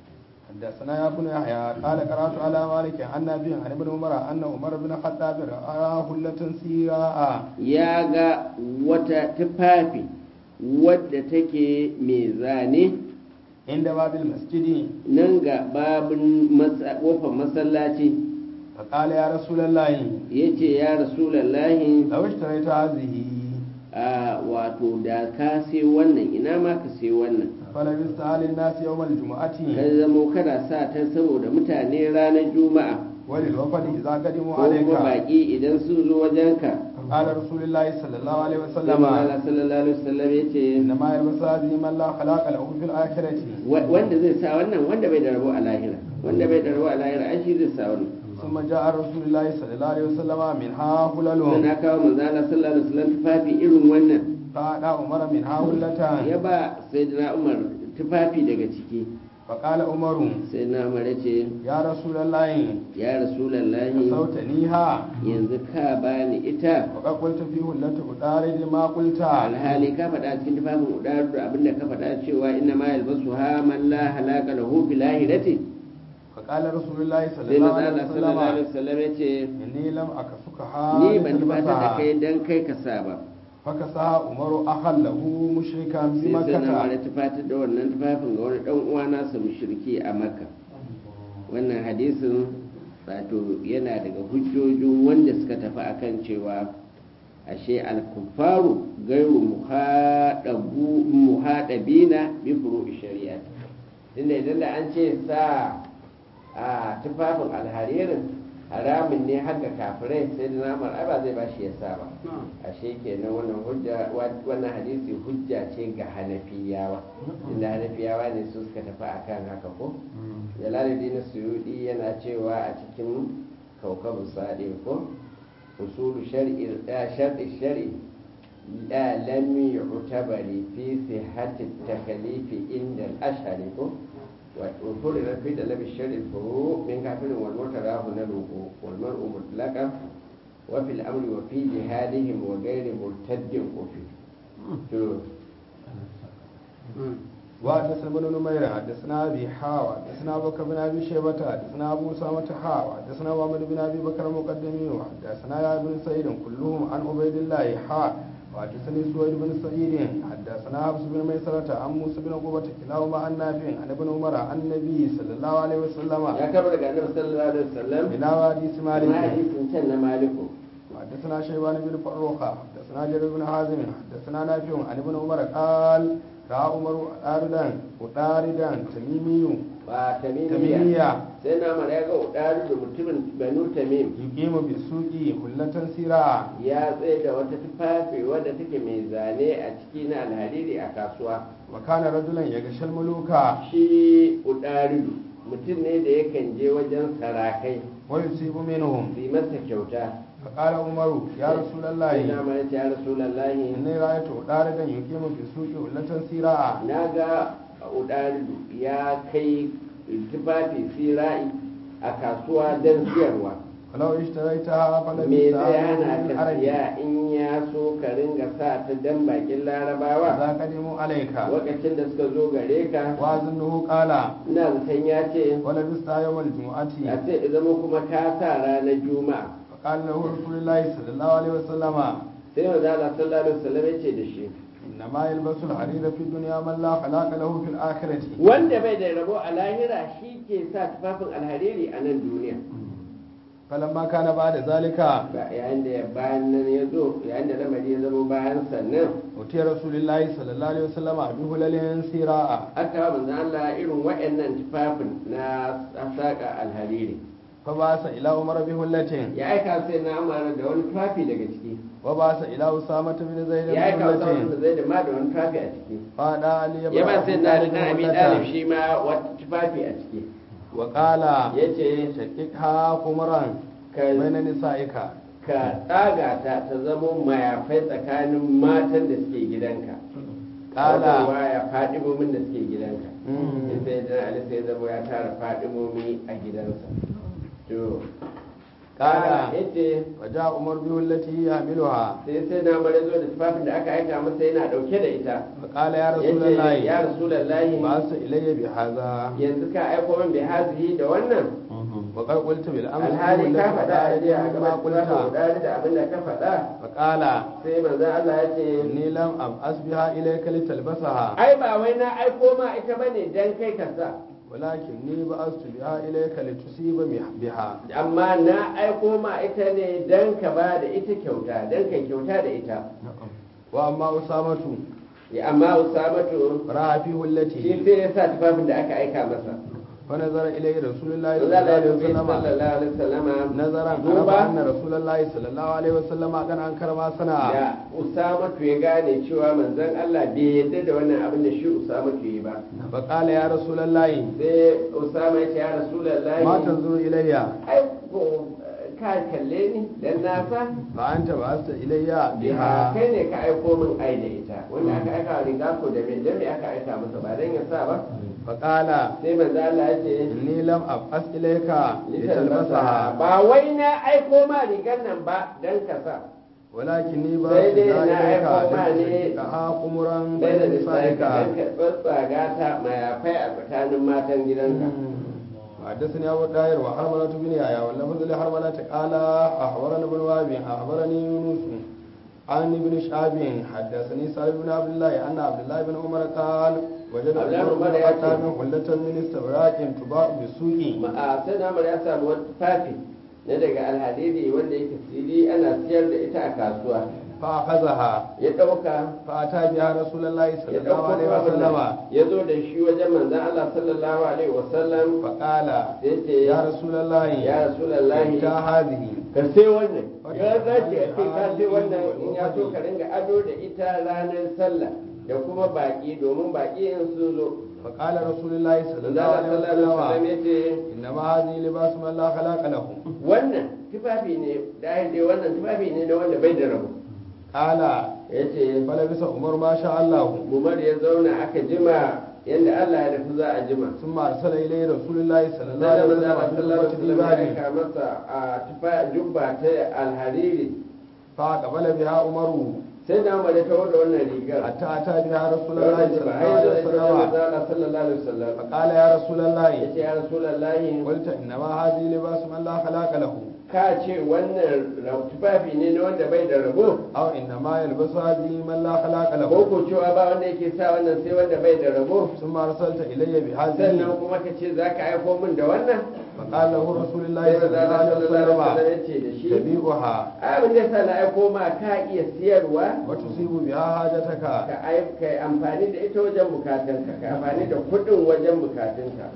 حدثنا يا ابن يحيى قال قرأت على مالك عن نافع عن ابن عمر أن عمر بن الخطاب رأى حلة سيراء ya ga wata tufafi wadda take mai zane عند باب المسجد nan ga babin masa- kofar masallaci فقال يا رسول الله ya ce ya rasulallahi لو اشتريت هذه a wato da ka sai wannan ina ma ka sai wannan فلبستها للناس يوم الجمعة ka zamo kana sa ta saboda mutane ranar juma'a وللوفد إذا قدموا ko عليك kuma baki idan sun zo wajenka قال رسول الله صلى الله عليه sai وسلم Allah sallallahu alaihi wasallam ya ce إنما يلبس هذه من لا خلاق له في الآخرة wa- wanda zai sa wannan wanda bai da rabo a lahira wanda bai da rabo a lahira ai shi zai sa wannan ثم جاء رسول الله صلى الله عليه وسلم منها sai هلل na kawo manzo Allah sallallahu alaihi wasallam tufafi irin wannan فأعطى عمر منها ya هلة ba sayyidina Umar tufafi daga ciki فقال عمر sai na mara ce يا رسول الله ya rasulallahi صوتنيها yanzu ka bani ita وقد قلت في هلة أدارد ما قلت alhali ka faɗa cikin tufafin udaru da abinda ka faɗa cewa inna ma yalbasu ha man la halaka lahu fil lahirati فقال رسول الله صلى sai الله manzo عليه Allah sallallahu alaihi وسلم wasallam ya ce إني لم أكسكها ni ban tufatar da لتلبسها kai dan kai ka sa ba فكسها عمر أخا له مشركا sai sai na mara بمكة tufatar da wannan tufafin ga wani dan uwa nasa mushriki a makka wannan hadisin wato yana daga hujjojin wanda suka tafi akan cewa ashe al-kuffaru gairu muhadabu muhadabina bi furu'i shari'a tunda idan da an ce sa a tufafin alharirin haramun ne har ga kafirai sai da namar ai ba zai bashi ya sa ba ashe kenan wannan hujja wannan hadisi hujja ce ga hanafiyawa inda hanafiyawa ne su suka tafi akan haka ko jalaluddin suyudi yana cewa a cikin kaukabu sadi ko usulu shar'i shar'i shar'i la lam yu'tabari fi sihhati at-taklif inda al-ashhari ko وفرض في طلب الشرع الفروع من كافر والمتراه نلوه والمرء مطلقا وفي الامر وفي جهادهم وغير مرتد وفي وحدثنا بن نمير حدثنا ابي حاوى حدثنا ابو بكر بن ابي شيبه حدثنا ابو اسامه حاوى حدثنا محمد بن ابي بكر المقدمي وحدثنا يا ابن سعيد كلهم عن عبيد الله حا وحدثني سويد بن سعيد حدثنا حفص بن ميسرة عن موسى بن عقبة كلاهما عن نافع عن ابن عمر عن النبي صلى الله عليه وسلم يا كبر النبي صلى الله عليه وسلم الى حديث ما مالك حديث كان مالك حدثنا شيبان بن فروخة حدثنا جرير بن حازم حدثنا نافع عن ابن عمر قال راى عمر اردا وطاردا تميمي ba tamimiya تميمية sai na mara ya ga udaru da mutumin banu tamim يقيم بالسوق هلة سيرا ya tsaye da wata tufafi wadda take mai zane a ciki na alhariri a kasuwa وكان رجلا يغشى الملوك shi udaru mutum ne da yakan je wajen sarakai ويصيب منهم su yi masa kyauta فقال عمر يا رسول sai na الله mara ce ya rasulallahi إني رأيت طاردا يقيم بالسوق هلة سيرا na ga udaru ya kai tufafi sira'i a kasuwa don siyarwa فلو اشتريتها me فلبثها zai hana من ka العرب siya in ya so ka ringa sa ta dan bakin larabawa إذا قدموا عليك lokacin da suka zo gare ka وأظنه قال ina zaton ya ce ولبثها يوم الجمعة a ce ya zama kuma ka sa ranar juma'a فقال له رسول الله صلى الله عليه وسلم sai manzo Allah sallallahu alaihi wasallam ya ce da shi إنما يلبس الحرير في الدنيا من لا خلاق له في الآخرة wanda bai da rabo a lahira shi ke sa tufafin alhariri a nan duniya فلما كان بعد ذلك ba yayin da bayan nan ya zo yayin da lamari ya zama bayan sannan أتي رسول الله صلى الله عليه وسلم بهلل سيراء aka wa manzo Allah irin waɗannan tufafin na saka alhariri فبعث إلى عمر بهلة ya aika sai na amara da wani tufafi daga ciki وبعث إلى أسامة بن زيد ya aika wasu بهلة wanda zai da ma da wani tufafi a ciki قال علي ya ba sai na da بن abi هلة dalib shi ma wata tufafi a ciki وقال ya ce شققها خمرا ka بين نسائك ka tsaga ta ta zama mayafai tsakanin matan da suke gidanka Ƙala. Wata ya fadimomin da suke gidanka Mm. in sai dan ali sai zama ya tara fadimomi a gidansa to Ƙala. yace فجاء عمر بهلته يحملها sai sai na mare zo da tufafin da aka aika masa yana dauke da ita فقال يا رسول yace ya الله rasulullahi بعث إلي بهذا yanzu ka aiko min bai hazihi da wannan وقد قلت بالأمس alhali ka بهلة faɗa a jiya a ما gaban قلت tufafin da abin da ka faɗa فقال sai manzo Allah ya ce إني لم أبعث بها إليك لتلبسها ai ba wai na aiko ma ita bane dan kai ka sa ولكني بعثت بها إليك لتصيب بها amma na aiko ma ita ne dan ka ba da ita kyauta dan kai kyauta da ita وأما أسامة ya amma usamatu رأى في shi هلته sai ya sa tufafin da aka aika masa فنظر إليه رسول الله manzo صلى الله Allah عليه ya dubi وسلم sallallahu alaihi wasallama نظرا عرف duba أن رسول الله صلى الله عليه وسلم قد أنكر ما صنع da usamatu ya gane cewa manzon Allah bai yadda da wannan abin da shi usamatu yi ba فقال يا رسول الله sai usama ya ce ya rasulullahi ما تنظر إلي ai ko ka kalle ni dan na sa fa anta ba'asta ilayya biha biha kai ne ka aiko min ai da ita wanda aka aika wa riga ko da me dan me aka aika masa ba dan ya sa ba fa qala sai manzo Allah ya ce inni lam ab'as ilayka litalbasaha litalbasaha ba wai na aiko ma rigar nan ba dan ka sa walakinni Sai dai ba'asta na ilayka aiko ma ne ka kumuran bai da bayna lissafi nisaika dan ka tsatsaga ta mayafai a tsakanin matan gidanka حدثني أبو الداير وحرملة بن يحيى واللفظ لحرملة قال أخبرنا ابن وهب أخبرني يونس عن ابن شهاب حدثني سالم بن عبد الله أن عبد الله بن عمر قال وجد عبد الله عمر بن بن عمر يأتي. الخطاب حلة من استبراق تباع بالسوق a sai na ya samu wata tufafi na daga alhadidi wanda yake sili ana siyar da ita a kasuwa فأخذها ya ɗauka فأتى بها رسول الله صلى ya الله ɗauko عليه tufafin وسلم nan, ya zo da shi wajen manzan Allah sallallahu alaihi wasallam فقال sai ce يا رسول الله ya rasulallahi انت هذه ka sai wannan ya zace a ce ka sai wannan in ya so ka ringa ado da ita ranar sallah da kuma baki domin baki in sun zo فقال رسول الله صلى manzan الله Allah عليه sallallahu alaihi wasallam وسلم ya ce إنما هذه لباس من لا خلاق له wannan tufafi ne da dai wannan tufafi ne na wanda bai da rabo قال ya ce فلبس عمر ما شاء الله umar ya zauna aka jima yadda Allah ya nufi za a jima ثم أرسل إليه رسول الله صلى الله sai عليه da وسلم manzo Allah sallallahu alaihi في wasallam ya ديباج aika masa a tufa jubba ta alhariri فأقبل بها عمر sai da Umar ya tawo da wannan rigar حتى أتى بها رسول da الله wannan صلى jibba الله har yanzu عليه da ita wajen وسلم manzo Allah sallallahu alaihi wasallam فقال يا رسول الله yace ya rasulullahi قلت إنما هذه لباس من لا خلاق له ka ce wannan ra- tufafi ne na wanda bai da rabo أو إنما يلبس هذه من لا خلاق ko له ko cewa ba wanda yake sa wannan sai wanda bai da rabo ثم أرسلت إلي sannan بهذه kuma ka ce za ka aiko min da wannan فقال له رسول الله sai صلى manzo الله Allah sallallahu alaihi wasallam عليه وسلم ya ce da shi تبيعها abin da yasa na aiko ma ka iya siyarwa وتصيب بها حاجتك ka ai- ka yi amfani da ita wajen bukatunka ka amfani da kuɗin wajen bukatunka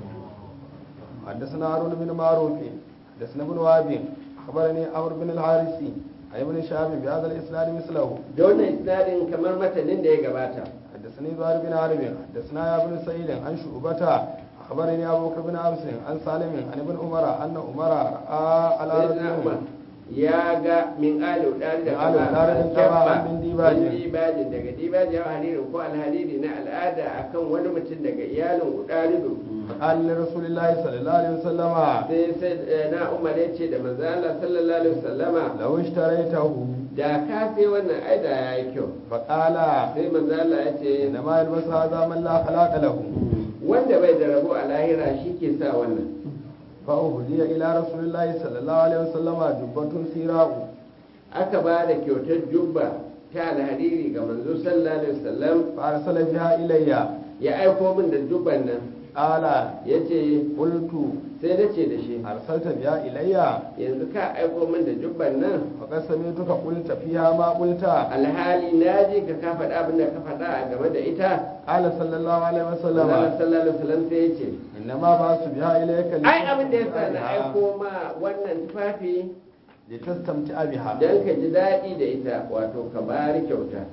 حدثنا هارون بن معروف حدثنا ابن وهب اخبرني عمرو بن الحارثي عن ابن شهاب بهذا الاسناد مثله da wannan isnadin kamar matanin da ya gabata حدثني زهير بن حرب حدثنا يا ابن سعيد عن شعبة اخبرني ابو بكر بن عبس عن سالم عن ابن عمر ان عمر راى على sayyidina رجل umar ya ga min ali udari da Min ali udari da kaba, min dibajin. min dibajin daga dibajin ya haririn ko alhariri na al'ada akan wani mutum daga iyalin udarido فقال لرسول الله صلى الله عليه وسلم sai sai eh, na umar ya ce da manzo Allah sallallahu alaihi wasallama لو اشتريته da ka sai wannan aida yayi kyau فقال sai manzo Allah ya ce انما يلبس هذا من لا خلاق له wanda bai da rabo a lahira shi ke sa wannan فأهدي إلى رسول الله صلى الله عليه وسلم جبة سيراء aka ba da kyautar jubba ta alhariri ga manzo sallallahu alaihi wasallam فأرسل بها إلي ya aiko min da jubban nan قال ya ce قلت sai na ce da shi أرسلت بها إلي yanzu ka aiko min da jubban nan فقد سمعتك قلت فيها ما قلت alhali na ji ka ka faɗa abin da ka faɗa a game da ita قال صلى الله عليه Allah وسلم sallallahu alaihi wasallam sai ya ce إنما بعثت بها إليك ai abin da yasa na لتستمتع aiko ma wannan tufafi لتستمتع بها dan ka ji daɗi da ita wato ka bari kyauta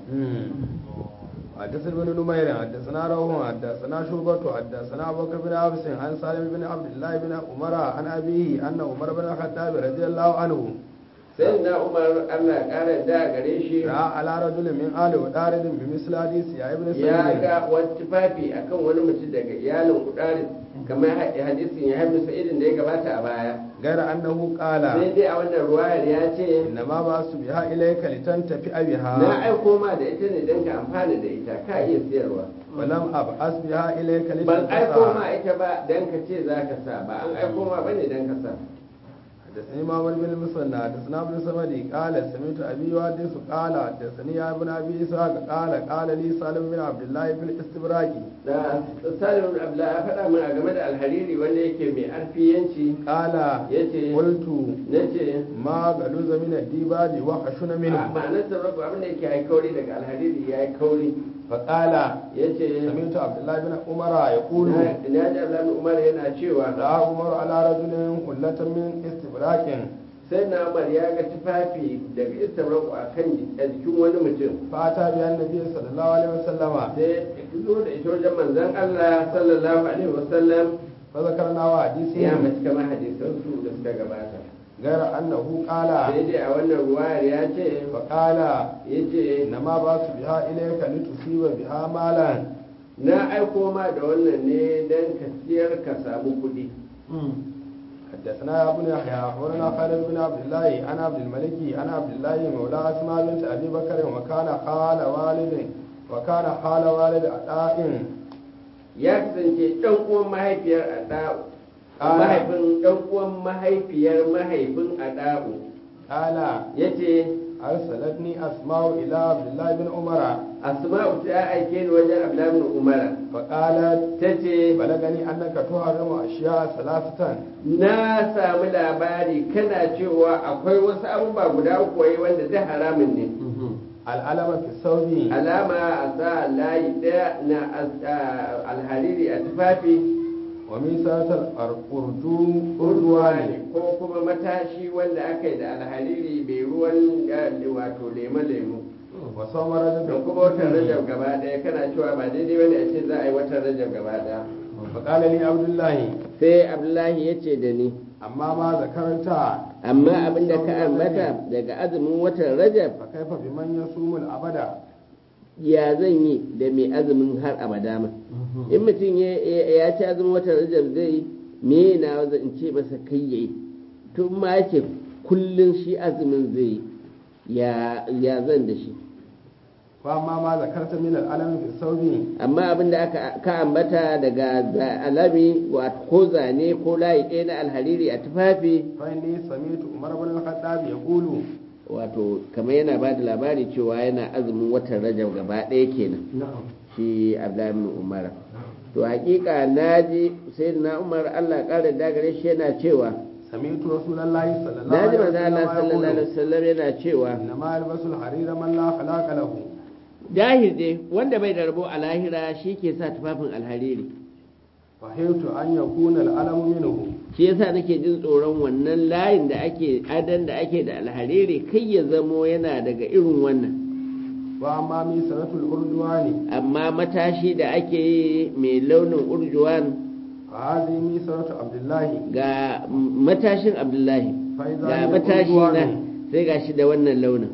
حدثنا بن نمير حدثنا روح حدثنا شعبة حدثنا أبو بكر بن عبس عن سالم بن عبد الله بن عمر عن أبيه أن عمر بن الخطاب رضي الله عنه sai na umar Allah ya ƙara da gare shi رأى على رجل من آل ودارد بمثل حديث يا ابن ya سعيد ga wani tufafi akan wani mutum daga iyalin kudari kamar ha- hadisin ya haifu sa'idin da ya gabata a baya غير أنه قال sai dai a wannan ruwayar ya ce إنما بعثت بها إليك لتنتفع na بها aiko ma da ita ne don ka amfana da ita ka iya siyarwa ولم أبعث بها إليك ban aiko ma لتنتفع ita ba don ka ce za ka sa ba an aiko ma bane don ka sa حدثني محمد بن المثنى حدثنا ابن سمدي قال سمعت ابي يحدث قال حدثني يا ابن ابي اسحاق قال قال لي سالم بن عبد الله في الاستبراق da salim ibn abdullah ya faɗa min a game da alhariri wanda yake mai arfiyanci قال yace قلت nace ما غلوز من الديباج وخشن منه ma'anar sarrafa abin da yake ya kauri daga alhariri ya yi kauri فقال yace سمعت عبد الله بن عمر يقول na ji abdullahi umar yana cewa راى عمر على رجل حلة من استبراق sai na umar ya ga tufafi daga istabraku a kan a jikin wani mutum فاتى بها النبي صلى الله عليه وسلم sai ya zo da ita wajen manzon Allah sallallahu alaihi wasallam فذكرنا ya حديثه mace kamar hadisan su da suka gabata غير أنه قال sai dai a wannan ruwayar ya ce فقال ya ce إنما باس بها إليك لتصيب بها مالا na aiko ma da wannan ne don ka siyar ka samu kuɗi حدثنا يا ابن يحيى أخبرنا خالد بن عبد الله أنا عبد الملك أنا عبد الله مولى أسماء بنت أبي بكر وكان خال والد وكان خال والد عطاء ya kasance ɗan uwan mahaifiyar ada'u Ah. mahaifin ɗan uwan mahaifiyar mahaifin ada'u قال ya ce أرسلتني أسماء إلى عبد الله بن عمر asma'u ta aike ni wajen abdullahi bin umara فقالت ta ce بلغني أنك تحرم أشياء ثلاثة na samu labari kana cewa akwai wasu abubuwa guda uku wai wanda ta haramun ne الألم في الثوب alama a sa layi ɗaya na as- a- alhariri a tufafi وميسرة الأرجو urduwa أردوان ne ko kuma matashi wanda aka yi da alhariri mai ruwan eh, wato lemo-lemo وصوم رجب da kuma watan rajab gaba ɗaya kana cewa ba daidai wani a ce za a yi watan rajab gaba ɗaya فقال لي عبد الله sai abdullahi ya ce da ni أما ما ذكرت amma abin da ka ambata daga azumin watan rajab فكيف بمن يصوم الأبد ya zan yi da mai azumin har abada ma in mutum ya- ya ya ci azumin watan rajab zai yi me na zan in ce masa kai yayi to in ma yake kullun shi azumin zai yi ya ya zan da shi وأما ما ذكرت من الألم في الثوب amma abin da aka ka ambata daga za- alami wato ko zane ko layi ɗaya na alhariri a tufafi فإني سمعت عمر بن الخطاب يقول wato kamar yana ba da labari cewa yana azumin watan rajab gaba ɗaya kenan نعم shi abdullahi bin umar to hakika naji sai na umar Allah ƙara dagare shi yana cewa سمعت رسول الله صلى الله naji عليه manzo Allah sallallahu alaihi وسلم wasallam yana cewa إنما يلبس الحرير من لا خلاق له dahir dai wanda bai da rabo a lahira shi ke sa tufafin alhariri فحيث أن يكون الألم منه shi yasa nake jin tsoron wannan layin da ake adan da ake da alhariri kai ya zamo yana daga irin wannan وأما ميسرة الأردوان amma matashi da ake yi mai launin urjuwan فهذه ميسرة عبد الله ga matashin abdullahi فإذا ga هي matashi na أردوان sai ga shi da wannan launin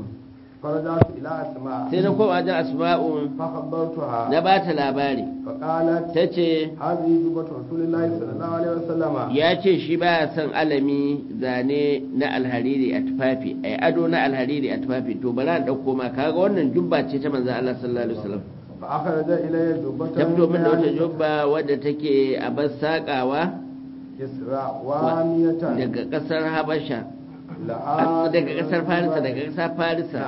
فرجعت إلى أسماء sai na koma wajen asma'u فخبرتها na ba ta labari فقالت ta ce هذه جبة رسول الله صلى الله عليه وسلم ya ce shi baya son alami zane na alhariri a tufafi ai ado na alhariri a tufafi to bari an ɗauko ma kaga wannan jubba ce ta manzon Allah sallallahu alaihi wasallam فأخرج إلي جبة ta fito min da wata من jubba wadda take a bar saƙawa إسراء وانية daga ƙasar Habasha لها daga ƙasar Farisa daga ƙasar Farisa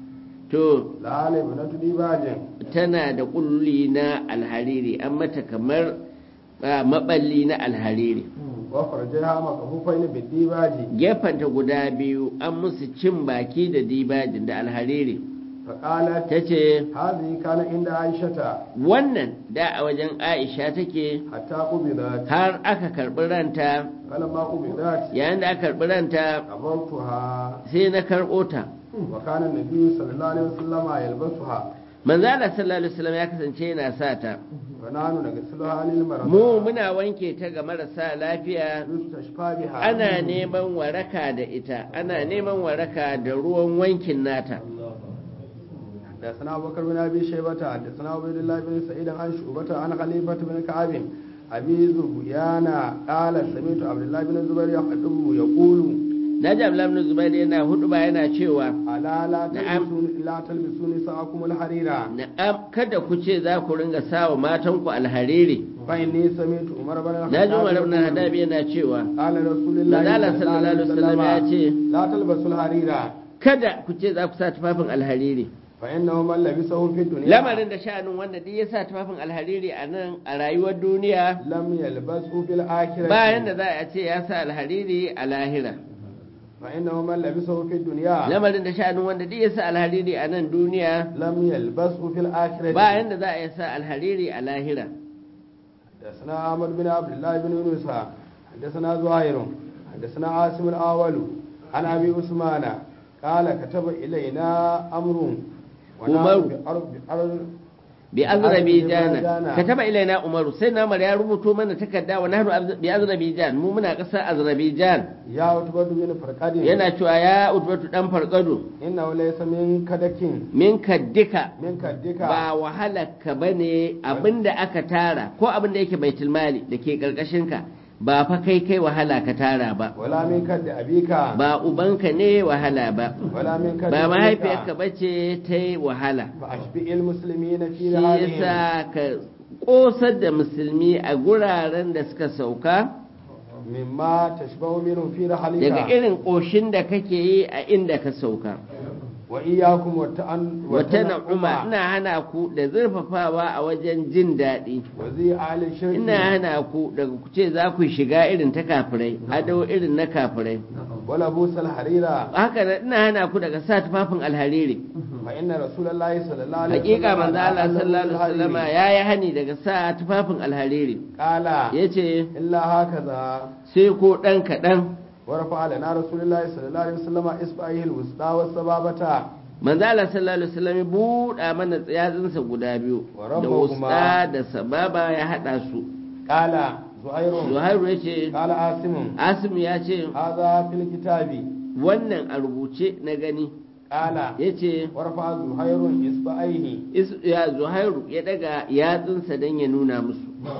to لها لبنة ديباج tana da kulli na alhariri an mata kamar ah, maballi na alhariri وفرجها مكفوفين بالديباج gefenta guda biyu an musu cin baki da dibajin da alhariri فقالت ta ce هذه كان عند عائشة wannan da a wajen aisha take حتى قبضت har aka karɓi ranta فلما قبضت yayin da aka karɓi ranta قبضتها sai na karɓo ta وكان النبي صلى الله عليه وسلم يلبسها manzo Allah sallallahu alaihi wasallam ya kasance yana sa ta ونحن نغسلها للمرضى mu muna wanke ta ga marasa lafiya يستشفى بها ana neman waraka da ita ana neman waraka da ruwan wankin nata حدثنا ابو بكر بن ابي شيبه حدثنا عبيد الله بن سعيد عن شعبة عن خليفة بن كعب ابي ذبيان قال سمعت عبد الله بن الزبير يخطب يقول naji Abdullah ibn Zubair yana hudu ba yana cewa الا لا نعم. تلبسون لا تلبسون نساءكم الحرير na'am kada ku ce za ku ringa sawa matanku alhariri فاني سمعت عمر بن الخطاب naji Umar ibn يقول Hadabi yana cewa قال رسول الله Manzala sallallahu alaihi wasallam ya ce لا تلبسوا الحرير kada ku ce za ku sa tufafin alhariri فانه من لبسه في الدنيا lamarin da sha'anin wanda duk ya sa tufafin alhariri a nan a rayuwar duniya لم يلبسه في الاخره bayan da za a ce ya sa alhariri a lahira فانه من لبسه في الدنيا lamarin da sha'anin wanda duk ya sa alhariri a nan duniya لم يلبسه في الاخره bayan da za a sa alhariri a lahira حدثنا عمر بن عبد الله بن يونس حدثنا زهير حدثنا عاصم الأول عن أبي عثمان قال كتب إلينا أمر ونحن عمر. بأرض بأرض bi azrabijana kataba ilaina umaru sai na umar ya rubuto mana takarda wa nahnu bi azrabijan mu muna kasar azrabijan ya utbatu bin farqadin yana cewa ya utbatu dan farqado inna laysa min kadakin min kaddika min kaddika ba wahalarka bane abinda aka tara ko abinda yake baitul mali dake karkashin ka ba fa kai kai wahala ka tara ba wala min kaddi abika ba ubanka ne wahala ba wala min kaddi ba mahaifiyarka bace ta yi wahala fa ashbi'il muslimina fi shi halihim yasa ka kosar da musulmi a guraren da suka sauka mimma tashbahu minhum fi daga rahalika irin ƙoshin da kake yi a inda ka sauka wa iyyakum wa ta'an wata na'uma ina hana ku da zurfafawa a wajen jin daɗi wa zi ali shirki ina hana ku daga ku ce za ku shiga irin ta kafirai ado irin na kafirai wala busal harira haka nan ina hana ku daga sa tufafin alhariri fa inna rasulullahi sallallahu alaihi hakika manzo Allah la'ana sallallahu alaihi wasallama al-hariri. yayi hani daga sa tufafin alhariri qala yace illa hakaza sai ko dan kadan ورفع لنا رسول الله صلى الله عليه وسلم إصبعه الوسطى والسبابة manzo Allah sallallahu alaihi wasallam ya buɗa mana tsayatsinsa guda biyu Wa da rabbahuma- wusta da sababa ya hada su قال زهير Zuhairu ya ce قال عاصم Asim ya ce هذا في الكتاب wannan a rubuce na gani قال ya ce ورفع زهير إصبعيه is- ya Zuhairu ya daga yatsunsa don ya nuna musu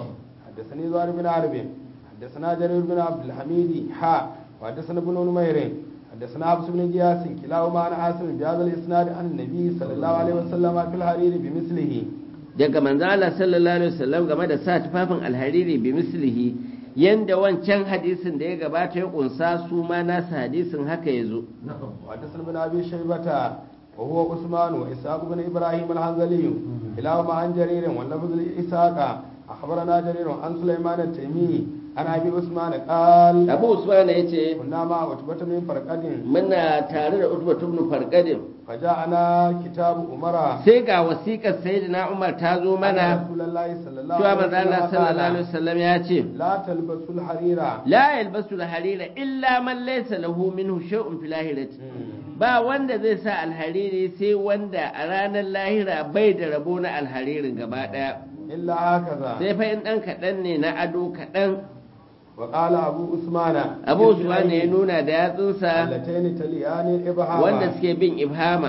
حدثني زهير بن عرب حدثنا جرير بن عبد الحميد حا وحدثنا ابن نمير حدثنا حفص بن جياس كلاهما عن عاصم بهذا الإسناد عن النبي صلى الله عليه وسلم في الحرير بمثله daga manzo Allah sallallahu alaihi wasallam game da sa tufafin alhariri bi mislihi yanda wancan hadisin da ya gabata ya kunsa su ma nasa hadisin haka ya zo وحدثنا بن ابي شيبه وهو عثمان واسحاق بن ابراهيم الحنظلي كلاهما عن جرير واللفظ لاسحاق اخبرنا جرير عن سليمان التيمي عن ابي عثمان قال Abu Usman ya ce كنا مع عتبة من فرقد muna tare da Utbatu ibn Farqadin فجاءنا كتاب عمر sai ga wasiƙar sayyidina Umar ta zo أن mana رسول الله صلى الله cewa عليه manzo Allah وسلم sallallahu alaihi قال wasallam ya ce لا تلبسوا الحرير la yalbasu al-harira illa man laysa lahu minhu shay'un fil ahirati ba wanda zai sa alhariri sai wanda a ranar lahira bai da rabo na alharirin gaba daya إلا هكذا sai fa in dan kaɗan ne na ado kaɗan وقال أبو عثمان abu usman ne ya nuna da yatsunsa اللتين تليان الإبهام wanda suke bin ibhama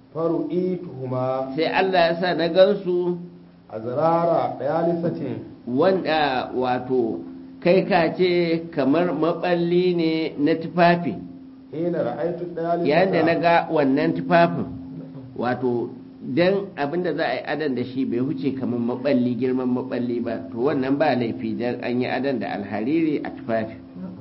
فرؤيتهما sai Allah ya sa na gansu azrara dayalisatin wanda wato kai ka ce kamar maballi ne na tufafi hina ra'aytu dayalisata yayin da na ga wannan tufafin wato dan abinda za a yi adan da shi bai huce kamar maballi girman maballi ba to wannan ba laifi dan an yi adan da alhariri a tufafi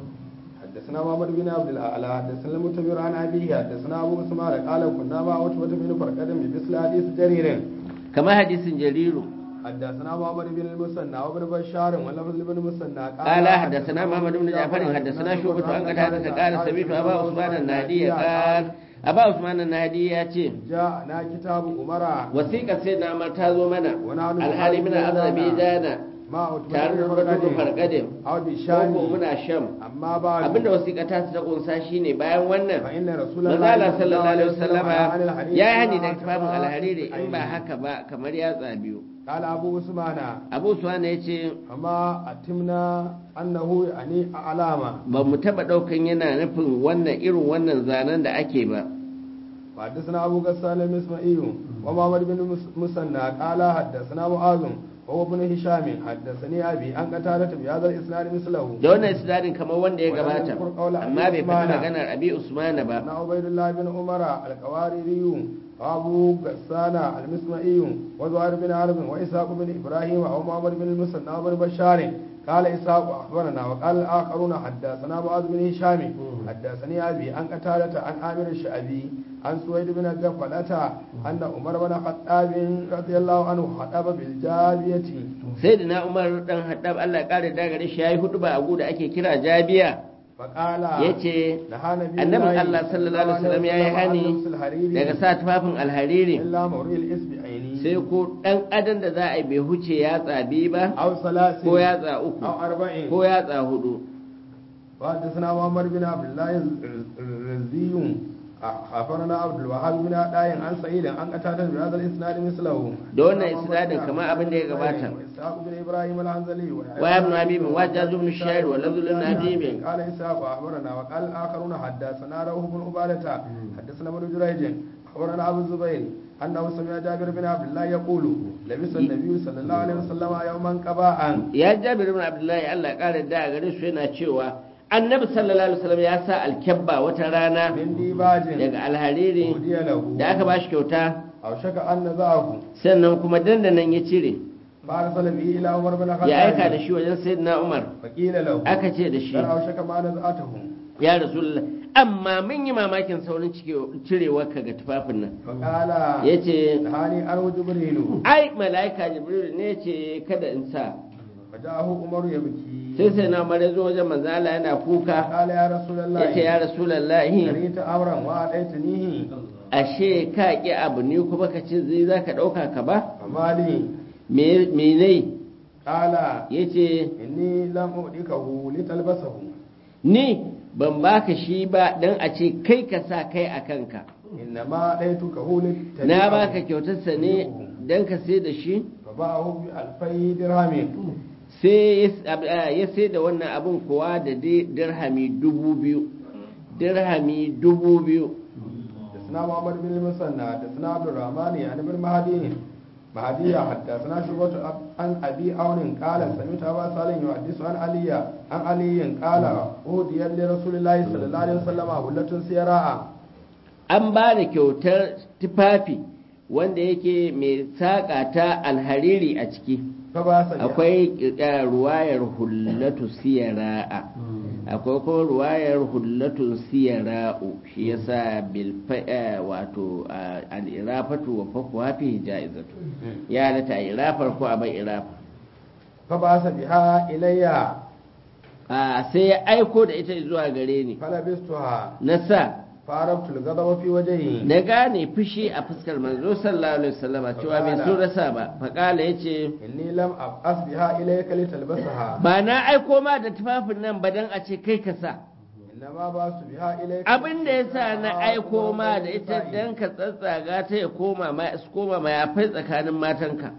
حدثنا محمد بن عبد الاعلى حدثنا المتمر عن ابيه حدثنا ابو اسماعيل قال كنا مع عتبة بن فرقد بمثل حديث جرير kamar hadisin jariru حدثنا محمد بن المثنى وابن بشار ولفظ ابن المثنى قال حدثنا محمد بن جعفر حدثنا شعبة عن قتادة قال سمعت أبا عثمان النهدي قال أبا عثمان النهدي يأتي جاءنا كتاب عمر wasiƙar sai na Umar ta zo mana Wani hannu alhali muna azabi dana مع عتبة tare da بن farkadin فرقد farkadin أو ko بشام muna sham أما بعد abinda wasiƙa ta ta kunsa shine bayan wannan فإن رسول manzala sallallahu alaihi wasallama عن الحديث ya hani ما da tufafin كفى alhariri in ba عينه. haka ba kamar yatsa biyu قال أبو عثمان abu suwana ya ce فما أتمنا أنه يعني علامة ba mu taɓa ɗaukan yana nufin wannan irin wannan zanen da ake ba وحدثنا أبو غسان المسمعي ومحمد بن مس- مسنى قال حدثنا معاذ وهو ابن هشام حدثني أبي أن قتادة بهذا الإسناد مثله da wannan isnadin kamar wanda ya Wannan gabata kurkaula Abi amma bai faɗi Usmana. maganar abi usmana ba أن عبيد الله بن عمر القواريري وأبو غسان المسمعي وزهير بن حرب وإسحاق بن إبراهيم ومحمد بن المسنى وابن بشار قال إسحاق أخبرنا وقال الآخرون حدثنا معاذ بن هشام حدثني أبي عن قتادة عن عامر الشعبي عن سويد بن غفلة أن عمر بن الخطاب رضي الله عنه خطب بالجابية sai da na umar dan haddab Allah ya kare da gare shi yayi hudu ba a da ake kira jabiya فقال yace نهى نبي annabin Allah sallallahu alaihi wasallam yayi hani عن لبس الحرير daga sa tufafin alhariri إلا مرئي الإسبعين sai ko dan adan da za a yi bai huce yatsa biyu ba أو ثلاث ko yatsa uku أو أربعين ko yatsa hudu وحدثنا محمد بن عبد الله الرزي أخبرنا عبد الوهاب بن عطاء عن سعيد عن قتادة بهذا الإسناد مثله da wannan isnadin kamar abin da ya gabata وإسحاق بن إبراهيم العنزلي وابن أبي بن وجاز بن الشاعر ولفظ بن أبي قال إسحاق أخبرنا وقال الآخرون حدثنا روح بن عبادة حدثنا ابن جريج أخبرنا أبو الزبير أنه سمع جابر بن عبد الله يقول لبس النبي صلى الله عليه وسلم يوما قباء ya jabir ibn abdullahi Allah ƙara da gare su yana cewa annabi sallallahu alaihi wasallam ya sa alkabba wata rana من ديباج daga alhariri هدي له da aka bashi kyauta أو شك أن نزعه sannan kuma dandanan ya cire فأرسل به إلى عمر بن الخطاب ya aika da shi wajen sayyidina Umar فقيل له aka ce da shi قال أو شك ما نزعته ya rasulullah amma mun yi mamakin saurin cirewar ka ga tufafin nan فقال yace نهاني أنه جبريل ai mala'ika jibril ne ce kada in sa فجاءه عمر يبكي sai sai na mare zo wajen manzo Allah yana kuka قال يا رسول الله yace ya rasulullahi كريت أمرا وأعطيتنيه ashe ka ki abu ne kuma ka ce zai zaka dauka ka ba فما لي me me ne قال yace إني لم أؤتكه لتلبسه ni ban baka shi ba dan a ce kai ka sa kai a kanka إنما أعطيتكه لتلبسه na baka kyautarsa ne dan ka sai da shi فباعه بألفي درهم sai ya ab- ah, ya sai da wannan abin kuwa da di- dirhami dubu biyu dirhami dubu biyu حدثنا محمد بن المثنى حدثنا عبد الرحمن عن ابن مهدي مهدي حدثنا شعبة عن ابي عون قال سمعت ابا صالح يحدث عن علي عن علي قال اهدي لرسول الله صلى الله عليه وسلم هلة سيراء an ba da kyautar tufafi wanda yake mai saƙa ta alhariri a ciki فباس بها. akwai eh, ruwayar hullatu siyara'a akwai kuma ruwayar hullatu siyara'u shi yasa bil fa- eh, wato ah, al-irafatu wa fakwa fi jaizatu ya halatta a irafar ko a bai irafa فباس بها الي a sai ya aiko da ita zuwa gare ni فلبستها na sa فعرفت الغضب في وجهي na gane fushi a fuskar manzo sallallahu alaihi wasallama cewa bai so rasa ba faƙala yace اني لم ابعث بها اليك لتلبسها ba na aiko ma da tufafin nan ba dan a ce kai ka sa انما بعث بها اليك abin da ya sa na aiko ma da ita dan ka tsatsaga ta ya koma ma su koma mayafai tsakanin matanka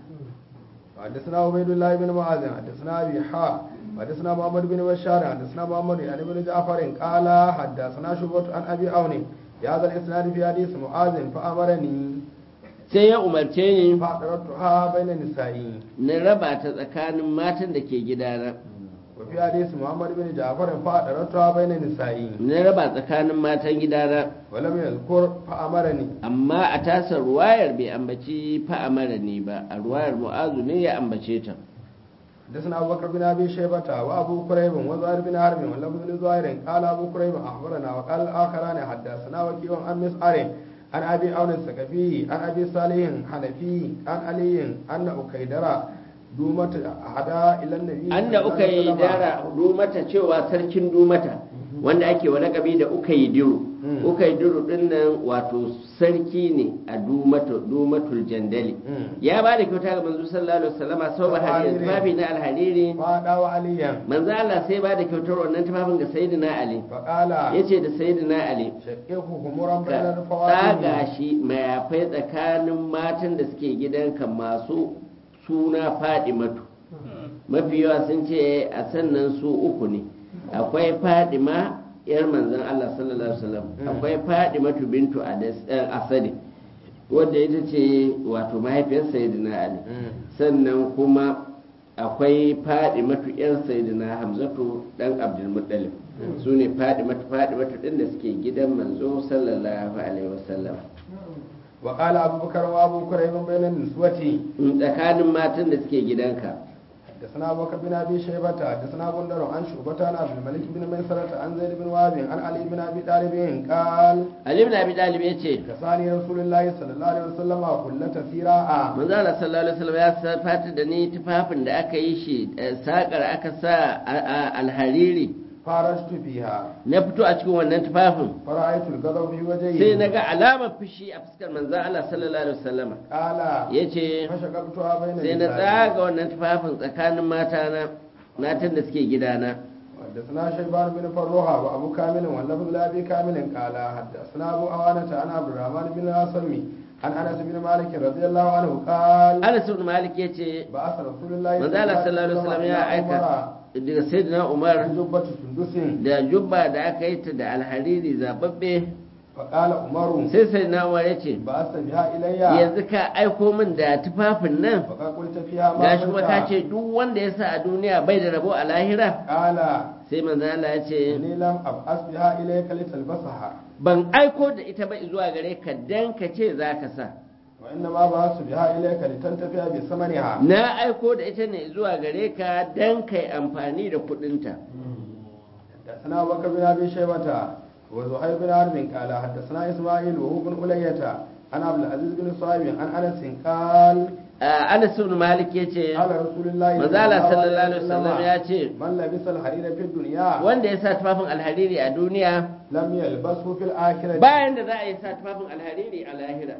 حدثنا عبيد الله بن معاذ حدثنا ابي حاء حدثنا محمد بن بشار حدثنا محمد يعني بن جعفر قال حدثنا شعبة عن ابي عون بهذا الاسناد في حديث معاذ فامرني sai ya umarce ni فاعترضتها بين النساء na raba ta tsakanin matan da ke gidana وفي حديث محمد بن جعفر فاعترضتها بين النساء na raba tsakanin matan gidana ولم يذكر فامرني amma a tasar ruwayar bai ambaci fa'amara ne ba a ruwayar mu'azu ne ya ambace ta حدثنا ابو بكر بن ابي شيبه وابو كريب وزهير بن حرب ولفظ بن زهير قال ابو كريب اخبرنا وقال الاخران حدثنا وكيع عن مسعر عن ابي عون الثقفي عن ابي صالح حنفي عن علي ان اكيدر دومة هدا الى النبي an da uka yi dara dumata cewa sarkin dumata wanda ake wa lakabi da uka yi diru Mm. uka yi diru din nan wato sarki ne a dumata dumatul jandali Mm. ya ba da kyauta ga manzo sallallahu alaihi wasallama sau ba hariri Alhariri. tufafi na alhariri فادا وعليا manzo Allah sai ba da kyautar wannan tufafin ga sayyidina ali فقال yace da sayyidina ali شقه غمرا بين ka الفواتح tsaga shi mayafai tsakanin matan da suke gidanka masu suna fadimatu mafi yawa sun ce a sannan su uku ne akwai fadima yar manzon Allah sallallahu alaihi wasallam Mm. akwai fadimatu bintu Adas- eh, asadi wadda ita ce wato mahaifiyar sayyidina ali sannan kuma akwai fadimatu yar sayyidina hamzatu dan abdulmuttalib Mm. su ne fadimatu fadimatu din da suke gidan manzo sallallahu alaihi wasallam وقال ابو بكر وابو كريب بين النسوة tsakanin matan da suke gidanka حدثنا ابو بكر بن ابي شيبه حدثنا بندر عن شعبة عن عبد الملك بن ميسرة عن زيد بن وهب عن علي بن ابي طالب قال Ali ibn Abi Talib yace كساني رسول الله صلى الله عليه وسلم كلة سيراء manzo Allah sallallahu alaihi wasallam ya fata da ni tufafin da aka yi shi eh, sakar aka sa a- a- alhariri فرجت فيها na fito a cikin wannan tufafin فرأيت الغضب في وجهي sai na ga alamar fushi a fuskar manzo Allah sallallahu alaihi wasallam قال yace فشققتها بين sai na النساء tsaga wannan tufafin tsakanin matana matan da suke gidana حدثنا شيبان بن فروها وابو كامل واللفظ لابي كامل قال حدثنا ابو عوانة عن عبد الرحمن بن الاسمي عن انس بن مالك رضي الله عنه قال Anas ibn Malik yace بعث رسول الله manzo Allah sallallahu alaihi wasallam ya aika daga sayyidina Umar جبة سندس da jubba da aka yi ta da alhariri zababbe فقال عمر sai sayyidina Umar yace بعث بها الي yanzu ka aiko min da tufafin nan فقد قلت فيها ما gashi kuma ka قلت ce duk wanda ya sa a duniya bai da rabo a lahira قال sai manzo Allah ya ce إني لم أبعث بها إليك لتلبسها ban aiko da ita ba zuwa gare ka dan ka ce za ka sa وإنما بعثت بها إليك لتنتفع بثمنها na aiko da ita ne zuwa gare ka dan kai amfani da kudinta حدثنا أبو بكر بن أبي شيبة وزهير بن حرب قال حدثنا إسماعيل وهو بن ألية عن عبد العزيز بن صهيب عن أنس قال Ah, Anas ibn Malik yace قال رسول الله manzo Allah sallallahu alaihi wasallam ya ce من لبس الحرير في الدنيا wanda ya sa tufafin alhariri a duniya لم يلبسه في الآخرة bayan da za a yi sa tufafin alhariri a lahira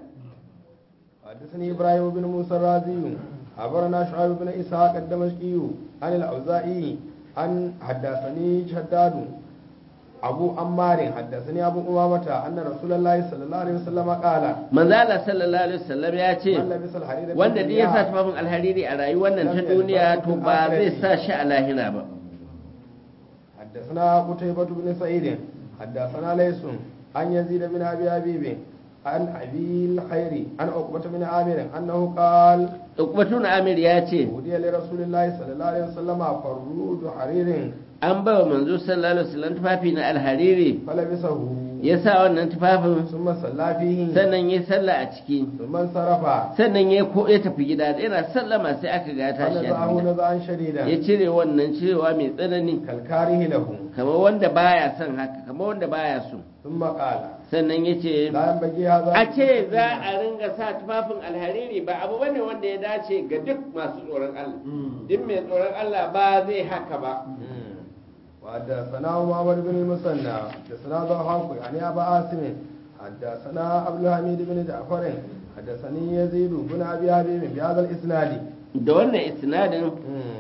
حدثني إبراهيم بن موسى الرازي أخبرنا شعيب بن إسحاق الدمشقي عن الأوزاعي عن حدثني شداد أبو عمار حدثني أبو أمامة أن رسول الله صلى الله عليه وسلم قال manzo Allah sallallahu alaihi wasallam ya ce من لبس الحرير في wanda duk ya sa الدنيا tufafin alhariri a rayuwar nan ta duniya to ba zai sa shi a lahira ba حدثنا قتيبة بن سعيد حدثنا ليس عن يزيد بن أبي أبيب عن أبي الخير عن عقبة بن عامر أنه قال Ukbatun Amir ya ce هدي لرسول الله صلى الله عليه وسلم فرود حرير an ba wa manzo sallallahu alaihi wasallam tufafi na alhariri فلبسه ya sa wannan tufafin ثم صلى فيه sannan ya sallah a ciki ثم انصرف sannan ya ko ya tafi gida yana sallama sai aka ga ya tashi ya tafi فنزعه gida نزعا شديدا ya cire wannan cirewa mai tsanani كالكاره له kamar wanda baya son haka kamar wanda baya so ثم قال sannan ya ce لا ينبغي هذا a ce za a ringa sa tufafin alhariri ba abu bane wanda ya dace ga duk masu tsoron Allah duk mai tsoron Allah ba zai haka ba وحدثنا محمد بن المثنى حدثنا ضحاك يعني ابا عاصم حدثنا عبد الحميد بن جعفر حدثني يزيد بن ابي حبيب بهذا الاسناد da wannan isnadin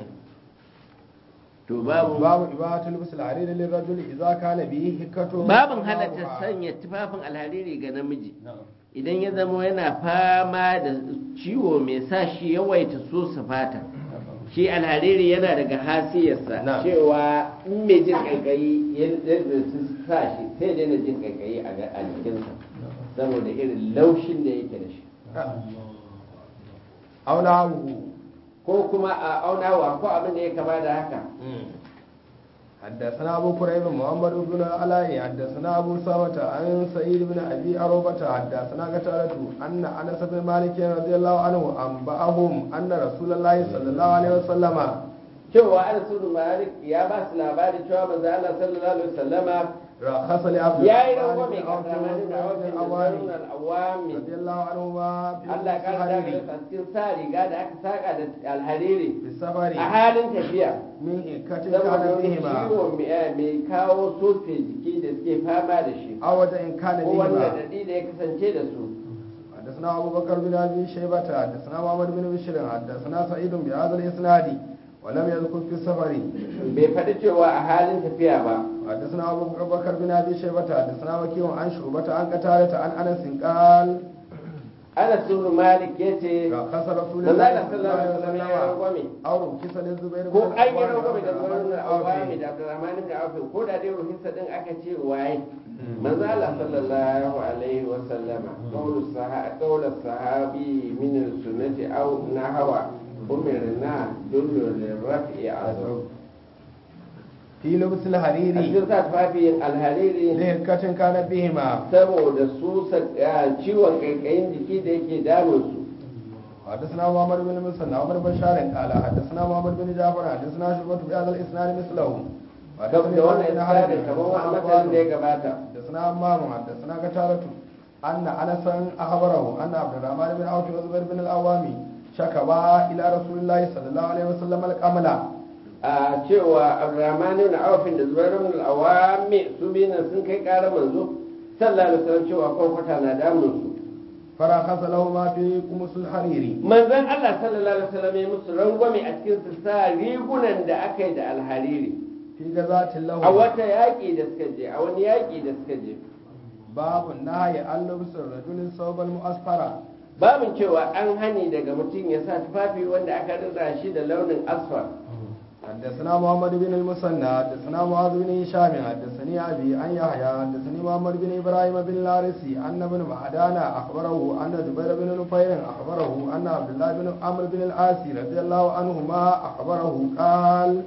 to babu باب إباحة لبس الحرير للرجل إذا كان به هكة babin halatta sanya tufafin alhariri ga namiji idan ya zama yana fama da ciwo mai sa shi yawaita so su fata shi alhariri yana daga hasiyarsa Na. cewa in mai jin kaikayi yadda su sa shi sai daina jin kaikayi a ga- a jikinsa saboda irin laushin da yake da shi أو نعوه ko kuma a aunawa ko abin da ya kama da haka حدثنا أبو كريب محمد بن العلاء حدثنا أبو سامة عن سعيد بن أبي أروبة حدثنا قتادة أن أنس بن مالك رضي الله عنه أنبأهم أن رسول الله صلى الله عليه وسلم cewa an sunu malik ya ba su labari cewa manzo Allah sallallahu alaihi wasallama رخص لعبد ya yi الرحمن rangwame بن ga عوف zamanin da وزبير awafin بن da العوام awami رضي الله عنهما في Allah ya kara daga السفر a cikin sa riga da aka saka da alhariri في السفر a halin tafiya من هكة saboda كان wani بهما ciwo mai mai kawo sofe jiki da suke fama da shi أو إن كان ko wanda بهما dadi da ya kasance da su حدثنا أبو بكر بن أبي شيبة حدثنا محمد بن بشير حدثنا سعيد بهذا الإسناد ولم يذكر في السفر bai faɗi cewa a halin tafiya ba حدثنا أبو بكر بن أبي شيبة حدثنا وكيع عن شعبة عن قتادة عن أنس قال Anas ibn Malik yace رخص رسول manzo الله Allah صلى الله sallallahu عليه alaihi wasallam ya وسلم rangwame أو رخص للزبير ko بن an yi العوام rangwame da وعبد zuwa الرحمن awami بن عوف da Abdurrahman ibn Auf ko da dai ruhinsa din aka ce waye manzo Allah sallallahu alaihi wa sallama qawlu sahabi qawlu sahabi min sunnati aw nahwa umirna dullu liraf'i azam في لبس a الحرير cikin sa tufafin alhariri لهكة كان بهما saboda su ciwon kaikayin jiki da yake damun su حدثنا محمد بن مسلم عمر بن بشار قال حدثنا محمد بن جعفر حدثنا شعبة بهذا الإسناد مثله da wannan isnadin kamar wani matsalin da ya gabata حدثنا عمام حدثنا قتادة أن أنسا أخبره أن عبد الرحمن بن عوف وزبير بن الأوامي شكوا إلى رسول الله صلى الله عليه وسلم القمل a cewa abdurrahman ibn auf da zubair ibn al-awami su biyu nan sun kai ƙara manzo sallallahu alaihi wasallam cewa kwarkwata na damun su فرخص لهما في قمص الحرير manzon Allah sallallahu alaihi wasallam ya musu rangwame a cikin su sa rigunan da aka yi da alhariri في غزاة له a wata yaƙi da suka je a wani yaƙi da suka je باب النهي عن لبس الرجل الثوب المؤسفر babin cewa an hani daga mutum ya sa tufafi wanda aka rira shi da launin asfar حدثنا محمد بن المثنى حدثنا معاذ بن هشام حدثني ابي عن يحيى حدثني محمد بن ابراهيم بن الحارثي ان ابن معدان اخبره ان جبير بن نفير اخبره ان عبد الله بن عمرو بن العاص رضي الله عنهما اخبره قال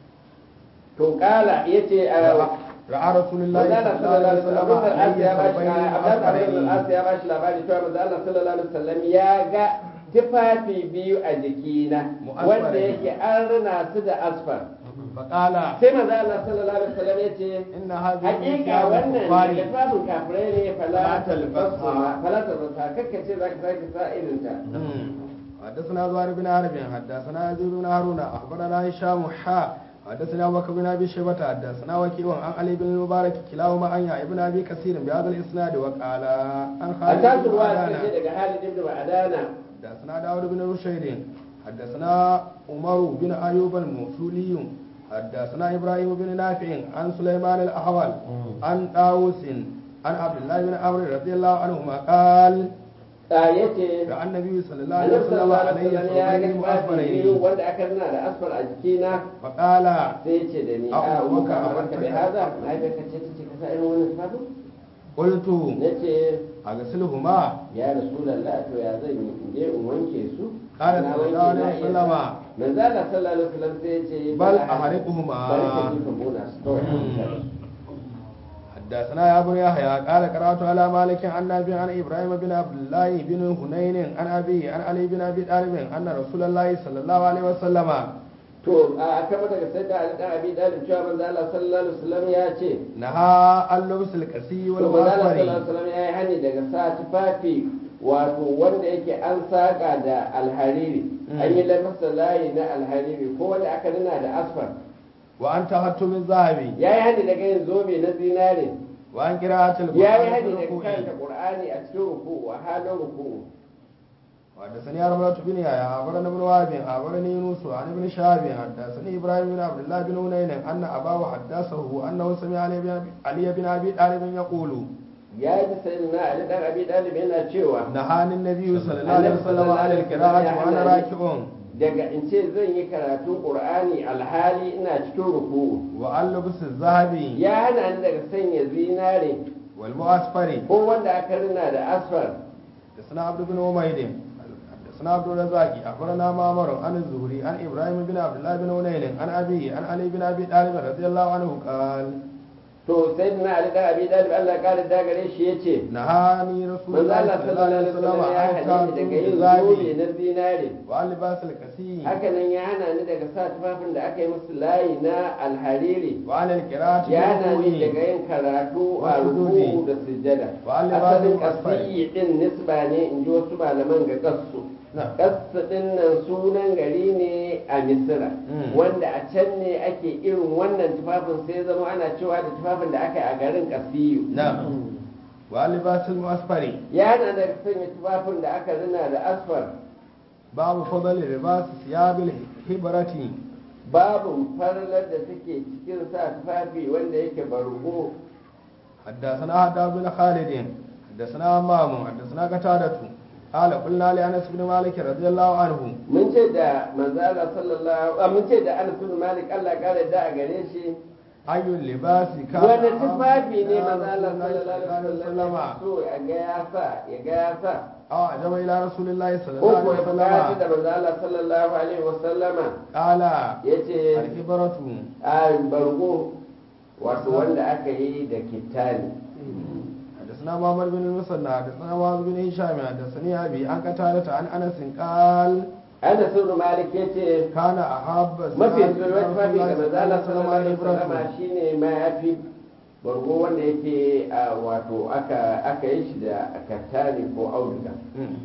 to kala yace a راى رسول الله Manzala صلى الله عليه sallallahu alaihi وسلم wasallam علي Abdul ثوبين As ya bashi Abdul As ya bashi labari اصفرين cewa Manzala sallallahu alaihi wasallam ya ga tufafi biyu a jikina Mu'asfarai. wanda yake an rina su da asfar فقال sai Manzala sallallahu alaihi wasallam yace ان هذه hakika ثياب wannan الكفار da tufafin kafirai ne Fala fala talbasha. talbasa fala talbasa kakkace zaka sake sa irin ta حدثنا زهير بن حرب حدثنا يزيد بن هارون اخبرنا هشام حا حدثنا ابو بكر بن ابي شيبه حدثنا وكيع عن علي بن المبارك كلاهما عن يحيى بن ابي كثير بهذا الاسناد وقال عن a خالد tasu بن ruwa عدنان suka ce daga Halid ibn Ma'adana حدثنا داود بن رشيد حدثنا عمر بن ايوب الموصولي حدثنا ابراهيم بن نافع عن سليمان الاحول عن داوس عن عبد الله بن عمرو رضي الله عنهما قال a yace راى النبي صلى الله عليه Annabi وسلم sallallahu alaihi عليه wasallam ya ga ثوبين tufafi biyu مؤثرين wanda aka rina da asfar a jikina فقال sai ya ce da ni Abu a Bakar, muka Abu amarka bai Bakar. haza mahaifiyarka ce ta ce ka sa irin wannan tufafin قلت na ce أغسلهما ya rasulallah to ya zan yi in je in wanke su Qala Na sallallahu wanke na alaihi iya wasallama. sa. manzo Allah sallallahu alaihi wasallam sai ya ce بل bala- أحرقهما bari ka je ka bona su kawai a wuta da su. حدثنا يا ابو يحيى قال قرات على مالك عن نافع عن ابراهيم بن عبد الله بن هنين عن ابي عن علي بن ابي طالب ان رسول الله صلى الله عليه وسلم to a kama daga sai da Ali dan Abi Dalib cewa manzo Allah sallallahu alaihi wasallam ya ce نهى عن لبس القسي to manzo Allah sallallahu alaihi والمعصفر wasallam ya yi hani daga sa tufafi wato wanda yake an saka da alhariri an yi lamasa layi na alhariri ko wanda aka nuna da asfar وعن تحتم الذهب ya yi hani daga yin zobe na zinare وعن قراءة ya yi القرآن في hani daga الركوع karanta qur'ani a cikin ruku'u a halin ruku'u وحدثني أربعة بن يحيى أخبرنا ابن وهب أخبرني يونس عن ابن شهاب حدثني إبراهيم بن عبد الله بن هنين أن أباه حدثه أنه سمع علي بن علي بن أبي طالب يقول ya ji sayyidina Ali dan Abi Dalib yana cewa نهاني النبي صلى الله عليه وسلم عن القراءة وأنا راكع daga in ce zan yi karatun qur'ani alhali ina cikin ruku'u وعن لبس الذهب ya hana ni daga sanya zinare والمؤسفر ko wanda aka rina da asfar حدثنا عبد بن حميد حدثنا عبد الرزاق أخبرنا معمر عن الزهري عن إبراهيم بن عبد الله بن هنين عن أبيه عن علي بن أبي طالب رضي الله عنه قال to sayyidina Ali dan Abi Dalib Allah ya kare da gare shi yace نهاني رسول manzo الله Allah صلى الله sallallahu عليه alaihi wasallam ya وسلم عن hane ni daga تعظيم yin zobe الذهب na zinare وعن لباس الكسي haka nan ya hana ni daga sa tufafin da aka yi musu layi na alhariri وعن القراءة ya hana ni daga بالركوع yin karatu a Wasu ruku'u dudi. da sujjada Wa an asalin libasin asfari. kasiyi din nisba ne in ji wasu malaman ga kassu نعم kassu din nan sunan gari ne a misira Mm. wanda a can ne ake irin wannan tufafin sai zama ana cewa da tufafin da aka yi a garin kasiyu نعم وعن لباس المؤسفر ya hana daga sanya tufafin da aka rina da asfar باب فضل لباس ثياب الهبرة babu farlar da take cikin sa tufafi wanda yake bargo حدثنا حداد بن خالد حدثنا همام حدثنا قتادة قال قلنا لأنس بن مالك رضي الله عنه mun ce da manzala sallallahu a mun ce da Anas bin Malik Allah kare da a gare shi أي اللباس كان wani أحب tufafi ne إلى manzala رسول الله sallallahu alaihi wasallam ya so ya ga ya sa صلى الله عليه وسلم ya ga ya sa أو أعجب إلى رسول الله صلى ko الله ko عليه ya bukaci da وسلم manzala sallallahu alaihi wasallama قال yace الهبرة a bargo wato wanda aka yi da kitani حدثنا محمد بن المثنى حدثنا معاذ بن هشام حدثني أبي عن قتادة عن أنس قال Anas bin Malik yace كان أحب mafi الزاد tsoron إلى tufafi رسول ga الله صلى manzala الله sallallahu عليه alaihi wasallama وسلم shine mayafi bargo wanda yake a wato aka aka yi shi da katani ko auduga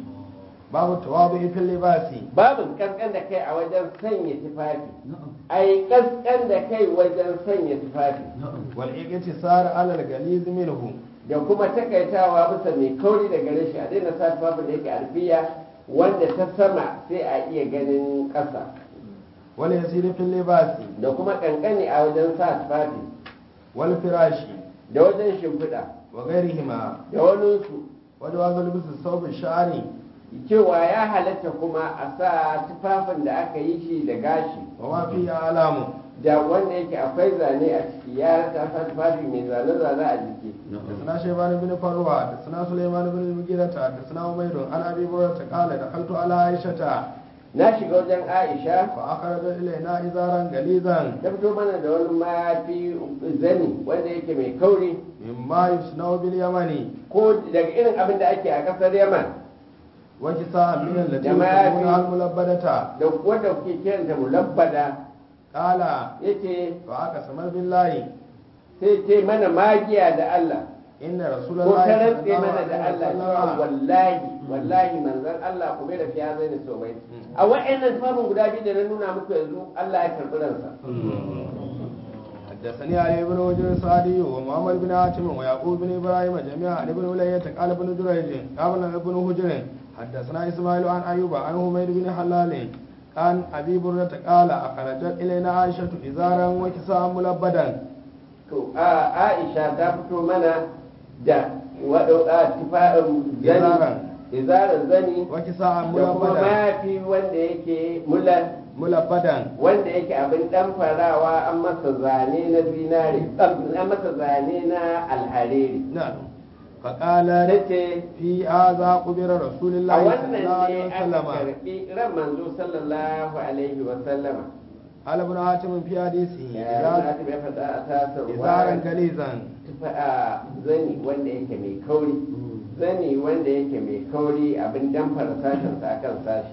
باب التواضع في اللباس babin kaskan da kai a wajen sanya tufafi ai kaskan da kai wajen sanya tufafi والاقتصار على الغليظ منه da kuma takaitawa bisa mai kauri da gare shi a daina sa tufafin da yake alfiya wanda ta sama sai a iya ganin ƙasa wal yasir fil libasi da kuma kankani a wajen sa tufafi wal firashi da wajen shimfiɗa wa ghairihima da waninsu wa jawaz libas thawb sha'ri cewa ya halatta kuma a sa tufafin da aka yi shi da gashi wa ma fi alamu da wanda yake akwai zane a ciki ya rasa sa tufafi mai zane-zane a jiki حدثنا شيبان بن فروة حدثنا سليمان بن المغيرة حدثنا عمير عن ابي هريرة قال دخلت على عائشة na shiga wajen aisha فأخرج إلينا إزارا غليظا ta fito mana da wani mafi zani wanda yake mai kauri مما يصنع باليمن ko daga irin abin da ake a kasar yaman وكساء من التي جماعة يسمونها الملبدة da wanda kuke kiranta mulabbada قال yace فأقسم بالله sai ce mana magiya da Allah إن رسول ko الله ta صلى rantse الله mana da عليه Allah cewa وسلم wallahi wallahi manzon Allah kuma da fiya zai ne so bai a wa'annan tufafin guda biyu da na nuna muku yanzu Allah ya karɓi ransa حدثني علي بن وجر الصادي ومحمد بن حاتم ويعقوب بن ابراهيم جميعا عن ابن ولية قال ابن جريج قال ابن هجر حدثنا اسماعيل عن ايوب عن حميد بن حلال عن ابي برده قال اخرجت الينا عائشه ازارا وكساء ملبدا to a Aisha ta fito mana da waɗauka tufafin Izaran. zani izaran zani وكساء da kuma ملبدا mafi wanda yake mulan ملبدا wanda yake abin dan farawa an masa zane na zinare an masa zane na alhariri نعم فقال nace في هذا قبر رسول a الله صلى wannan الله عليه ne aka وسلم karbi ran manzo sallallahu alaihi wa sallama قال ابن حاتم في حديثه ya إذا- za ta faɗa a tasar إزارا غليظا tufa a zani wanda yake mai kauri zani wanda yake mai kauri abin damfara sashen sa akan sashi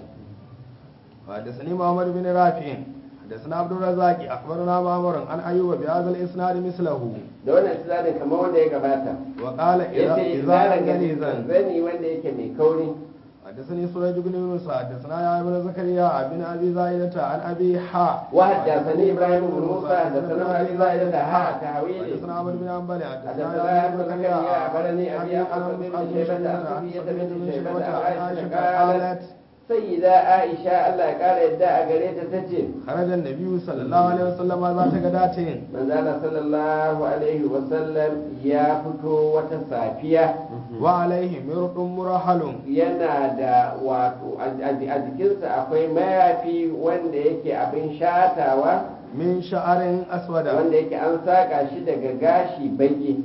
حدثني محمد بن رافع حدثنا عبد الرزاق اخبرنا معمر عن ايوب بهذا الاسناد مثله da wannan islamin kamar wanda ya gabata وقال اذا yace اذا izaran غليظا zani wanda yake mai kauri حدثني سريج بن يونس حدثنا يا ابن زكريا بن ابي زايدة عن ابي حاء وحدثني ابراهيم بن موسى حدثنا ابي زائدة ها تحويل حدثنا عمرو بن حنبل حدثنا حدثنا ابن زكريا اخبرني ابي عمرو بن شيبة عن صفية بنت شيبة عن عائشة قالت سيدة عائشة الله قال يدعى قريتها تجي خرج النبي صلى الله عليه وسلم ذات غداة manzala sallallahu alaihi wasallam ya fito wata safiya وعليه مرق مرحل yana da wato a a jikinsa akwai mayafi wanda yake abin shatawa من شعر اسود wanda yake an saka shi daga gashi baki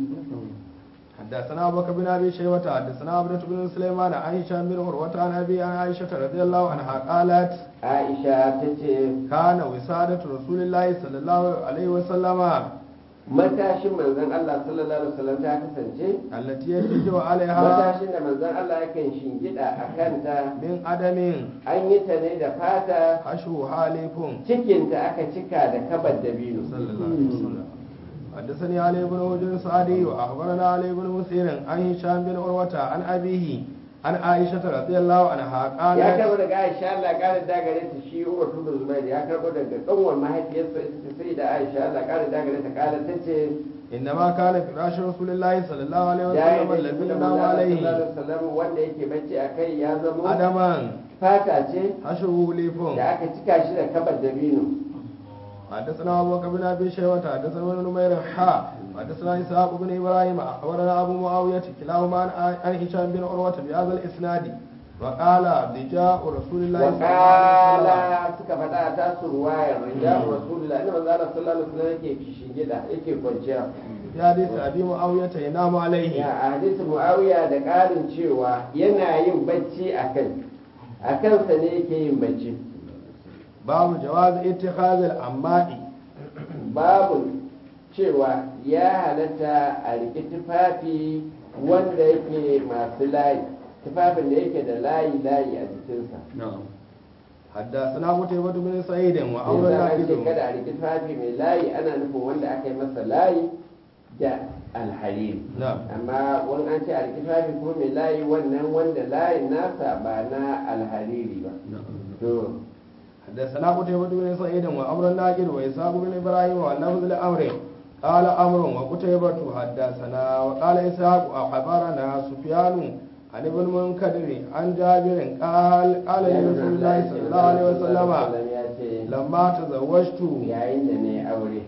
حدثنا ابو بكر بن ابي شيبه حدثنا عبدة بن سليمان عن هشام بن عروة عن ابي عن عائشة رضي الله عنها قالت aisha ta ce كان وسادة رسول الله صلى الله عليه وسلم matashin manzon Allah sallallahu alaihi wasallam ta kasance التي يتجه عليها matashin da manzon Allah yakan shingida a kanta من عدم an yi ta ne da fata حشو حالف cikinta aka cika da kabar dabino صلى الله عليه وسلم حدثني علي بن هجر سعدي واخبرنا علي بن مسير عن هشام بن عروة عن ابيه عن عائشة رضي الله عنها ya karbo قالت daga Aisha Allah ƙara dagare ta shi Umar ibn Zubair ya karbo daga kanwar mahaifiyarsa ita ce sai da Aisha Allah ƙara dagare ta kala ta ce انما كان فراش رسول الله صلى الله عليه ya yi وسلم da الذي shi da ينام عليه sallallahu wanda yake bacci a kai ya zamo عدما fata ce حشوه ليف da aka cika shi da kabar dabino حدثنا ابو بكر بن ابي شيبه حدثنا ابن نمير حا حدثنا اسحاق بن ابراهيم اخبرنا ابو معاويه كلاهما عن عن هشام بن عروه بهذا الاسناد وقال رجاء رسول الله صلى الله عليه وسلم wakala suka faɗa ta su ruwayar rijal rasulullah inda manzo Allah sallallahu alaihi wasallam yake kishingida yake kwanciya في حديث ابي معاويه ينام عليه ya a hadisin muawiya da ƙarin cewa yana yin bacci a kai a kansa ne yake yin bacci باب جواز اتخاذ الأماء babu cewa ya halatta a riƙi tufafi wanda yake masu layi tufafin da yake da layi layi a jikinsa حدثنا قتيبة بن سعيد وأمر Yasa an ce الناقد kada a riƙi tufafi mai layi ana nufin wanda aka yi masa layi da alhariri نعم amma wani an ce a riƙi tufafi kuma mai layi wannan wanda layin nasa ba na alhariri ba to حدثنا قتيبة بن سعيد وأمر الناقد وإسحاق بن إبراهيم واللفظ لأمر قال أمر وقتيبة حدثنا وقال إسحاق أخبرنا سفيان عن ابن منكدر عن جابر قال قال لي رسول الله صلى الله عليه وسلم ya ce لما تزوجت yayin da ne aure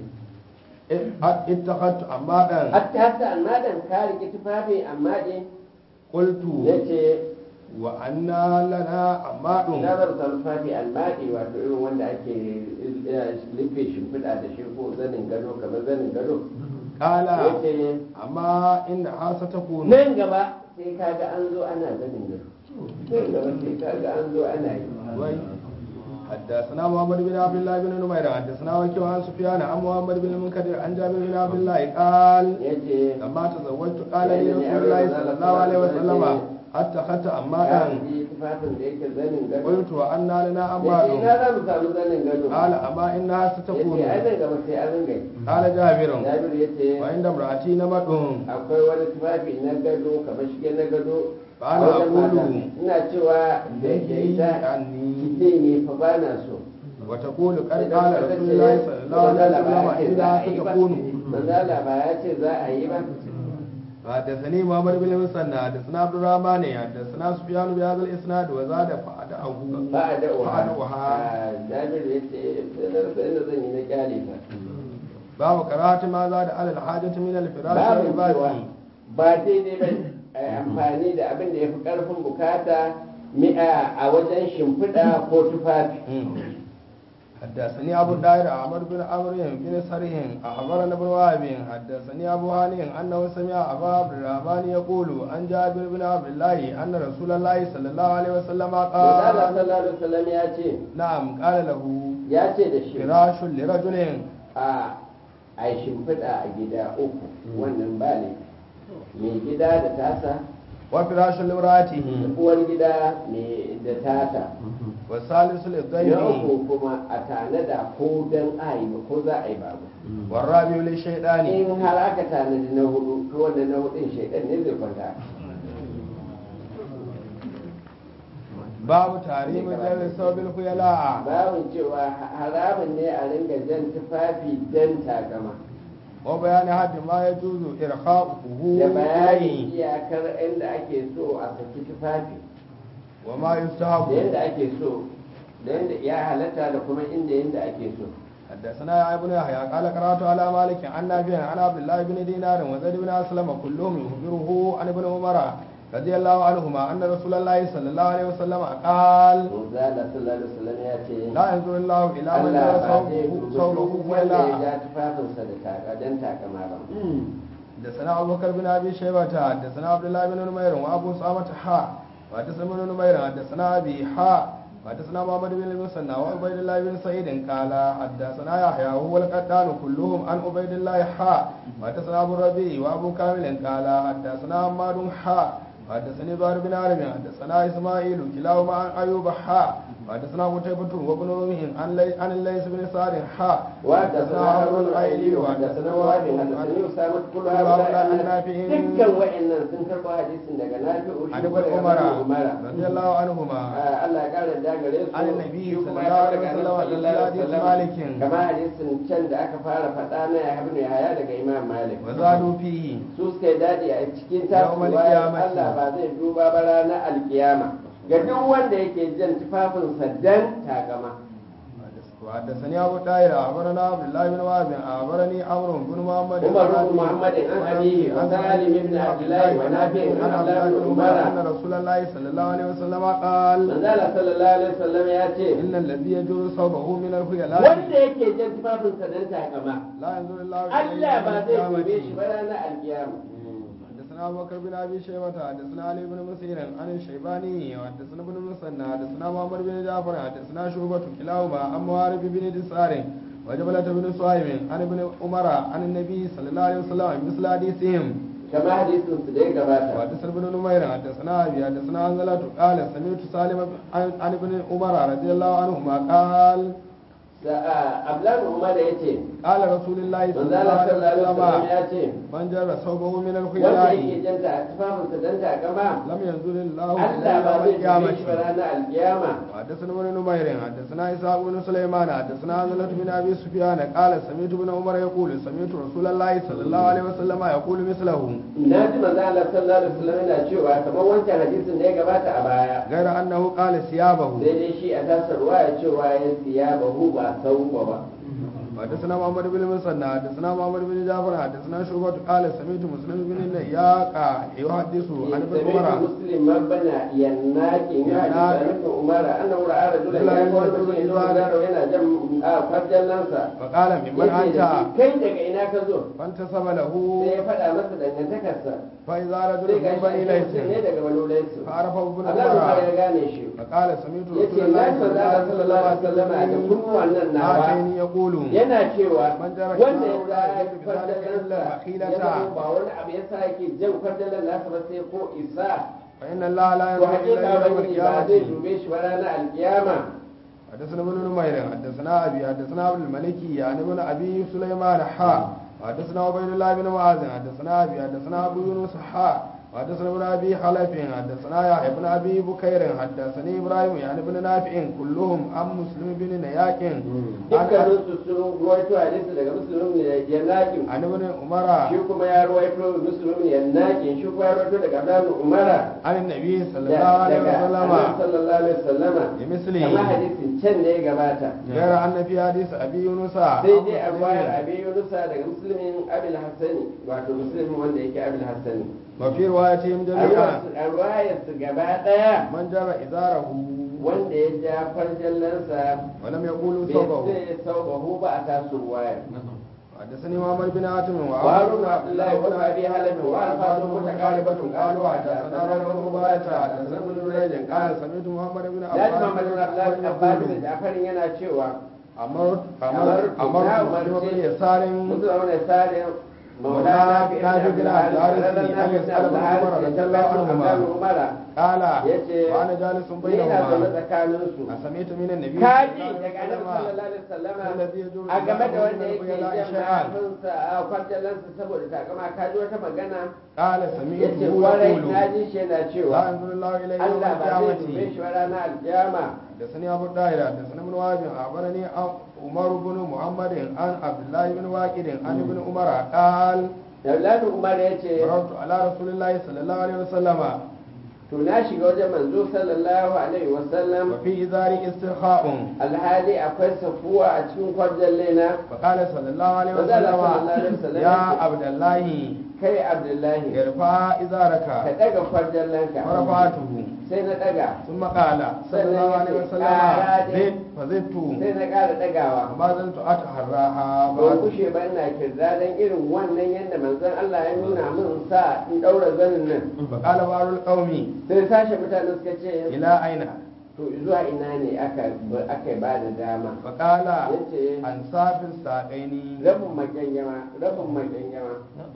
اتخذت عمادا hatta hatta amma dan ka riki tufafi amma din قلت yace وأنا لنا عماد na bar sa tufafi almadi wato irin wanda ake rufe shimfiɗa da shi ko zanin gado kamar zanin gado قال yace أما إنها ستكون nan gaba sai kaga an zo ana zanin gado nan gaba sai kaga an zo ana yi وي حدثنا محمد بن عبد الله بن نمير حدثنا وكيع عن سفيان عن محمد بن المنكدر عن جابر بن عبد الله قال yace لما تزوجت قال لي رسول الله صلى الله عليه وسلم اتخذت ya عمادا yi tufafin da yake zanin gado قلت وأنا لنا yace عماد ina za mu samu zanin gado قال أما إنها ستكون yace ai nan gaba sai an ringa yi قال جابر Jabir yace وعند امرأتي نمد akwai wani tufafi na gado kamar shige na gado Ba a na wajen Kulu. mata. ina cewa da yake ita عني kite ne fa ba na so وتقول قد قال رسول الله صلى الله عليه وسلم إنها ستكون manzala ba ya ce za a yi ba حدثني محمد بن المثنى حدثنا عبد الرحمن حدثنا سفيان بهذا الاسناد وزاد فأدعه ba a da'uwa فأدعها jabir ya ce sai na rasa inda zan yi na kyale ta باب كراهة ما زاد على الحاجة من الفراش babu cewa والباقي ba daidai ba a yi amfani da abin da ya fi ƙarfin bukata mi'a a wajen shimfiɗa ko tufafi حدثني أبو الداير عمرو بن عمرو بن سرح أخبرنا ابن وهب حدثني أبو هاني أنه سمع أبا عبد الرحمن يقول عن جابر بن عبد الله أن رسول الله صلى الله عليه وسلم Manzala قال sallallahu alaihi wasallam ya ce نعم قال له ya ce da shi فراش لرجل a a yi shimfiɗa a gida uku wannan ba ne mai gida da tasa وفراش لامرأته uwar gida mai da tata والثالث na للضيف uku kuma a tanada ko dan a yi ko za a yi babu والرابع للشيطان in har aka tanadi na hudu to wannan na hudun shaidan ne zai kwanta باب تحريم جر الثوب الخيلاء babin cewa haramun ne a ringa jan tufafi dan takama وبيان حد ما يجوز إرخاؤه da bayanin إليه iyakar inda ake so a saki tufafi وما da يستحب yadda ake so da yadda ya halatta da kuma inda yadda ake so حدثنا يا ابن يحيى قال قرات على مالك عن نافع عن عبد الله بن دينار وزيد بن اسلم كلهم يخبره عن ابن عمر رضي الله عنهما ان رسول الله صلى الله عليه وسلم قال Manzala sallallahu alaihi wasallam ya ce لا ينظر الله الى من Allah يرى ba zai ثوبه dubi ثوبه duk wanda ya خيلاء ja tufafinsa da taka dan takama ba حدثنا ابو بكر بن ابي شيبه حدثنا عبد الله بن نمير وابو سامه حاء وحدثنا ابن نمير حدثنا ابي حاء وحدثنا محمد بن المثنى وعبيد الله بن سعيد قال حدثنا يحيى وهو القتال كلهم عن عبيد الله حاء وحدثنا ابو الربيع وابو كامل قال حدثنا حماد حاء حدثني زهير بن عرب حدثنا اسماعيل كلاهما عن ايوب حاء وحدثنا قتيبة وابن رمح عن لي- عن الليث بن سعد حاء وحدثنا هارون الايلي وحدثنا وهب حدثني اسامه كل هؤلاء عن نافع dukkan wa'annan sun karɓo hadisin daga nafi'u عن shi ابن kuma عمر daga Ibn Umar رضي الله عنهما Ah, Allah ya kara da gare su عن النبي shi صلى kuma الله ya عليه daga وسلم Annabi في sallallahu حديث alaihi مالك wasallam kama hadisin can da aka fara faɗa na ya ibn Yahya daga Imam Malik وزادوا فيه su suka yi daɗi a cikin tasu Yawmal bayan qiyamati. Allah ba zai duba ba ranar alkiyama ga duk wanda yake jan tufafinsa dan takama وحدثني ابو طاهر اخبرنا عبد الله بن وهب اخبرني عمرو بن محمد عمر بن محمد عن أبيه وسالم بن عبد الله ونافع عن عن عبد عبد الله الله بن بن عمر عمر ان رسول الله صلى الله عليه وسلم قال manzala sallallahu alaihi wasallam ya ce ان الذي يجر ثوبه من الخيلاء wanda yake jan tufafinsa dan takama لا ينظر الله Allah ba zai يوم dube shi القيامة. ba ranar alkiyama حدثنا ابو بكر بن ابي شيبه حدثنا علي بن مسير عن الشيباني وحدثنا ابن المثنى حدثنا محمد بن جعفر حدثنا شعبة كلاهما عن معارف بن دسار وجبلة بن صهيب عن ابن عمر عن النبي صلى الله عليه وسلم مثل حديثهم kama hadisin su da ya gabata وحدثنا ابن نمير حدثنا ابي حدثنا عنزلة قال سمعت سالم عن عن ابن عمر رضي الله عنهما قال ablan umar ya ce قال رسول الله صلى manzo الله Allah عليه sallallahu alaihi wasallam وسلم ya ce من جر ثوبه من wanda الخيلاء yake janta a tufafinsa dan takama لم ينزل الله Allah إليه ba يوم zai dube shi ba القيامة ranar alkiyama حدثنا ابن نمير حدثنا اسحاق بن سليمان حدثنا عبدة بن ابي سفيان قال سمعت ابن عمر يقول سمعت رسول الله صلى الله عليه وسلم يقول مثله na ji manzo Allah sallallahu alaihi wasallam yana cewa kamar wancan hadisin da ya gabata a baya غير انه قال ثيابه sai dai shi a tasar ya cewa ya siya bahu ba sauwa ba حدثنا محمد بن المثنى حدثنا محمد بن جعفر حدثنا شعبة قال سمعت مسلم بن النياق يحدث عن ابن سمعت عمر مسلم مبنى يناك يناك عن ابن عمر انه راى رجلا يقول مسلم يزور yana jan farjallansa فقال ممن yake انت da shi, kai daga ina ka zo فانتسب له sai ya faɗa masa dangantakarsa فاذا sai رجل ga من shi بني ake mutum ne ليس daga wani laisu فعرفه ابن Allah ya عمر gane shi فقال سمعت yace رسول na الله ji manzo Allah sallallahu alaihi wasallam da kunnuwan nan nawa هاتين يقول yana cewa Man jara wanda ya sha'awa za ya ya ji fardalansa bizalika ya illa zama ba wani abu ya sa yake jan fardalan nasa ba sai ko isa فإن الله لا to ينظر إلى hakika يوم wani ba zai القيامة dube shi ba ranar alkiyama حدثنا ابن نمير حدثنا أبي حدثنا عبد الملك يعني ابن أبي سليمان حا حدثنا عبيد الله بن معاذ حدثنا أبي حدثنا أبو يونس حا حدثنا ابن أبي حلف حدثنا يحيى بن أبي بكير حدثني إبراهيم يعني ابن نافع كلهم عن مسلم بن نياك dukkanin su sun ruwaito hadisi daga musulmin ne yannakin عن ابن عمر shi kuma ya ruwaito musulmin ne yannakin shi kuma ya ruwaito daga abdullahi umara عن النبي صلى da- الله عليه daga annabi وسلم sallallahu alaihi wasallama بمثله kamar hadisin can da ya gabata غير أن في حديث أبي يونس sai dai a bayar abin yunusa daga musulmin abil hassani wato musulmin wanda yake abil hassani وفي روايتهم جميعا a ruwayar su gaba daya من جر إزاره wanda ya ja farjallansa ولم يقولوا bai ثوبه sai saubahu ba a tasu ruwayar حدثني محمد بن حاتم وهارون عبد الله بن ابي هلب والفاظ متقاربه قالوا حدثنا رجل مبارك حدثنا ابن جريج قال سمعت محمد بن ya ji Muhammad bin Abdullah bin Abbas da يقول Jafarin yana cewa أمرت أمرت- أمرت نعم، مسلم أمرت- بن يسار musulman ne sare مولانا maulana نافع بن عبد الحارث أن يسأل ابن عمر رضي الله عنهما umara قال yace وأنا جالس ni na zaune بينهما tsakanin su أسمعت من النبي kaji صلى الله daga عليه annabi وسلم sallallahu alaihi wasallama الذي يجوز a game da له wanda من yake الخيلاء jan شيئا mayafinsa a kwarjalansa saboda takama kaji wata magana قال yace سمعته kwarai يقول na ji shi yana لا cewa ينظر الله إليه يوم Allah ba zai dube القيامة shi ba ranar alkiyama حدثني أبو الداهر حدثنا ابن وهب أخبرني عمر بن محمد عن عبد الله بن واكد عن ابن عمر قال Daulanu Umar ya ce, مررت على رسول الله صلى الله عليه وسلم To na shiga wajen manzo sallallahu Alaihi wasallam وفي إزاري استرخاء alhali akwai safuwa a cikin kwarjalle na فقال صلى الله عليه فقال صلى الله عليه وسلم وسلم يا عبد الله kai Abdullahi ارفع ka إزارك ɗaga kwarjallenka فرفعته sai na ɗaga ثم قال صلى الله عليه وسلم زد فزدت sai na ƙara ɗagawa وما زلت أتحراها ban بعد kushe ba ina kirda don irin wannan yadda manzon Allah ya nuna min sa in ɗaura zanin nan فقال بعض القوم sai sashe mutane suka ce إلى أين to zuwa ina ne aka aka ba da dama فقال yace أنصاف الساقين rabin makyangyama rabin makyangyama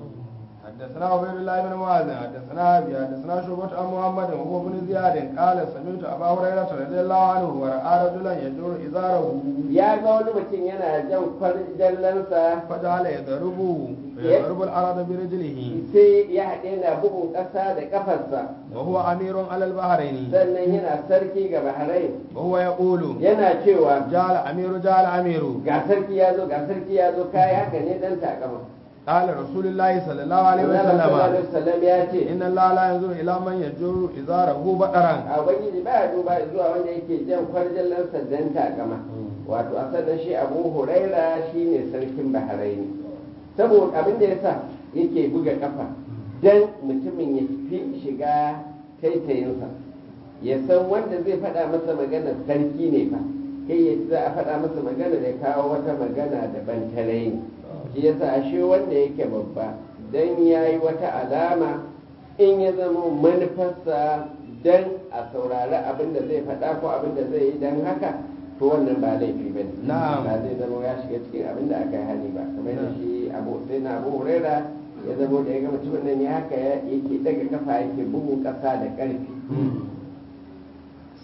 حدثنا عبيد الله بن معاذ حدثنا ابي حدثنا شعبة عن محمد وهو بن زياد قال سمعت ابا هريره رضي الله عنه وراى رجلا يجر ازاره ya ga wani mutum yana jan kwarjallansa فجعل يضرب يضرب الارض برجله sai ya haɗe na bugun ƙasa da ƙafarsa وهو امير على البحرين sannan yana sarki ga baharai وهو يقول yana cewa جعل امير جعل امير ga sarki ya zo ga sarki ya zo kayi haka ne dan takama قال رسول الله صلى الله عليه Allah sallallahu وسلم alaihi wasallam ya ce ان الله لا ينظر الى من يجر ازاره بطرا a ubangiji ba ya duba zuwa wanda yake jan kwarjallansa dan takama wato a sannan shi abu huraira shine sarkin baharai ne saboda abin da yasa yake buga kafa dan mutumin ya fi shiga taitayinsa ya san wanda zai faɗa masa magana sarki ne fa kai ya za a faɗa masa magana da kawo wata magana daban ta raini shi yasa ashe wanda yake babba dan ya yi wata alama in ya zama manufarsa dan a saurari abin da zai faɗa ko abin da zai yi dan haka to wannan ba laifi ba ne Na'am. ba zai zama ya shiga cikin abin da aka yi hani ba kamar da Na'am. shi abu sai na abu huraira ya zama da ya ga mutumin nan ya haka ya- yake daga kafa yake bugun ƙasa da ƙarfi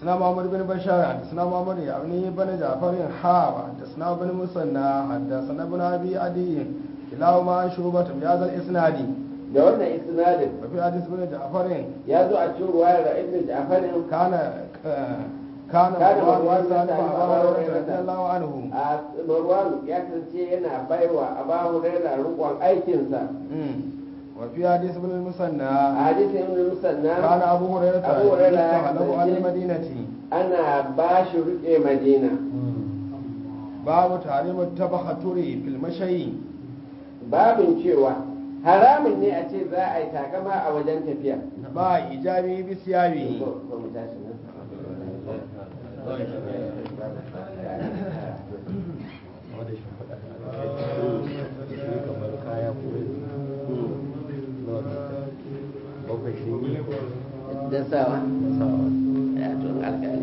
حدثنا محمد بن بشار حدثنا محمد يعني بن جعفر حا حدثنا بن مسنى حدثنا ابن ابي عدي كلاهما عن شعبة بهذا الاسناد da wannan isnadin وفي حديث بن جعفر ya zo a cikin ruwayar da ibn Ja'farin كان كان كان مروان مروان يسأل يسأل أبا أبا هريرة هريرة رضي الله عنه a Marwan ya kasance yana baiwa Abu Hurairah rukun aikinsa مم. وفي حديث ابن المثنى a hadisin ibn Musanna كان أبو هريرة أبو هريرة يستخلف عن يستخلف. المدينة ana ba shi rike Madina باب تحريم التبختر في المشي babin cewa haramun ne a ce za a yi takama a wajen tafiya با إيجابي بثيابه ko ko mu tashi nan kamar kaya ko bakwai shi da sawa sawa ya tun alƙali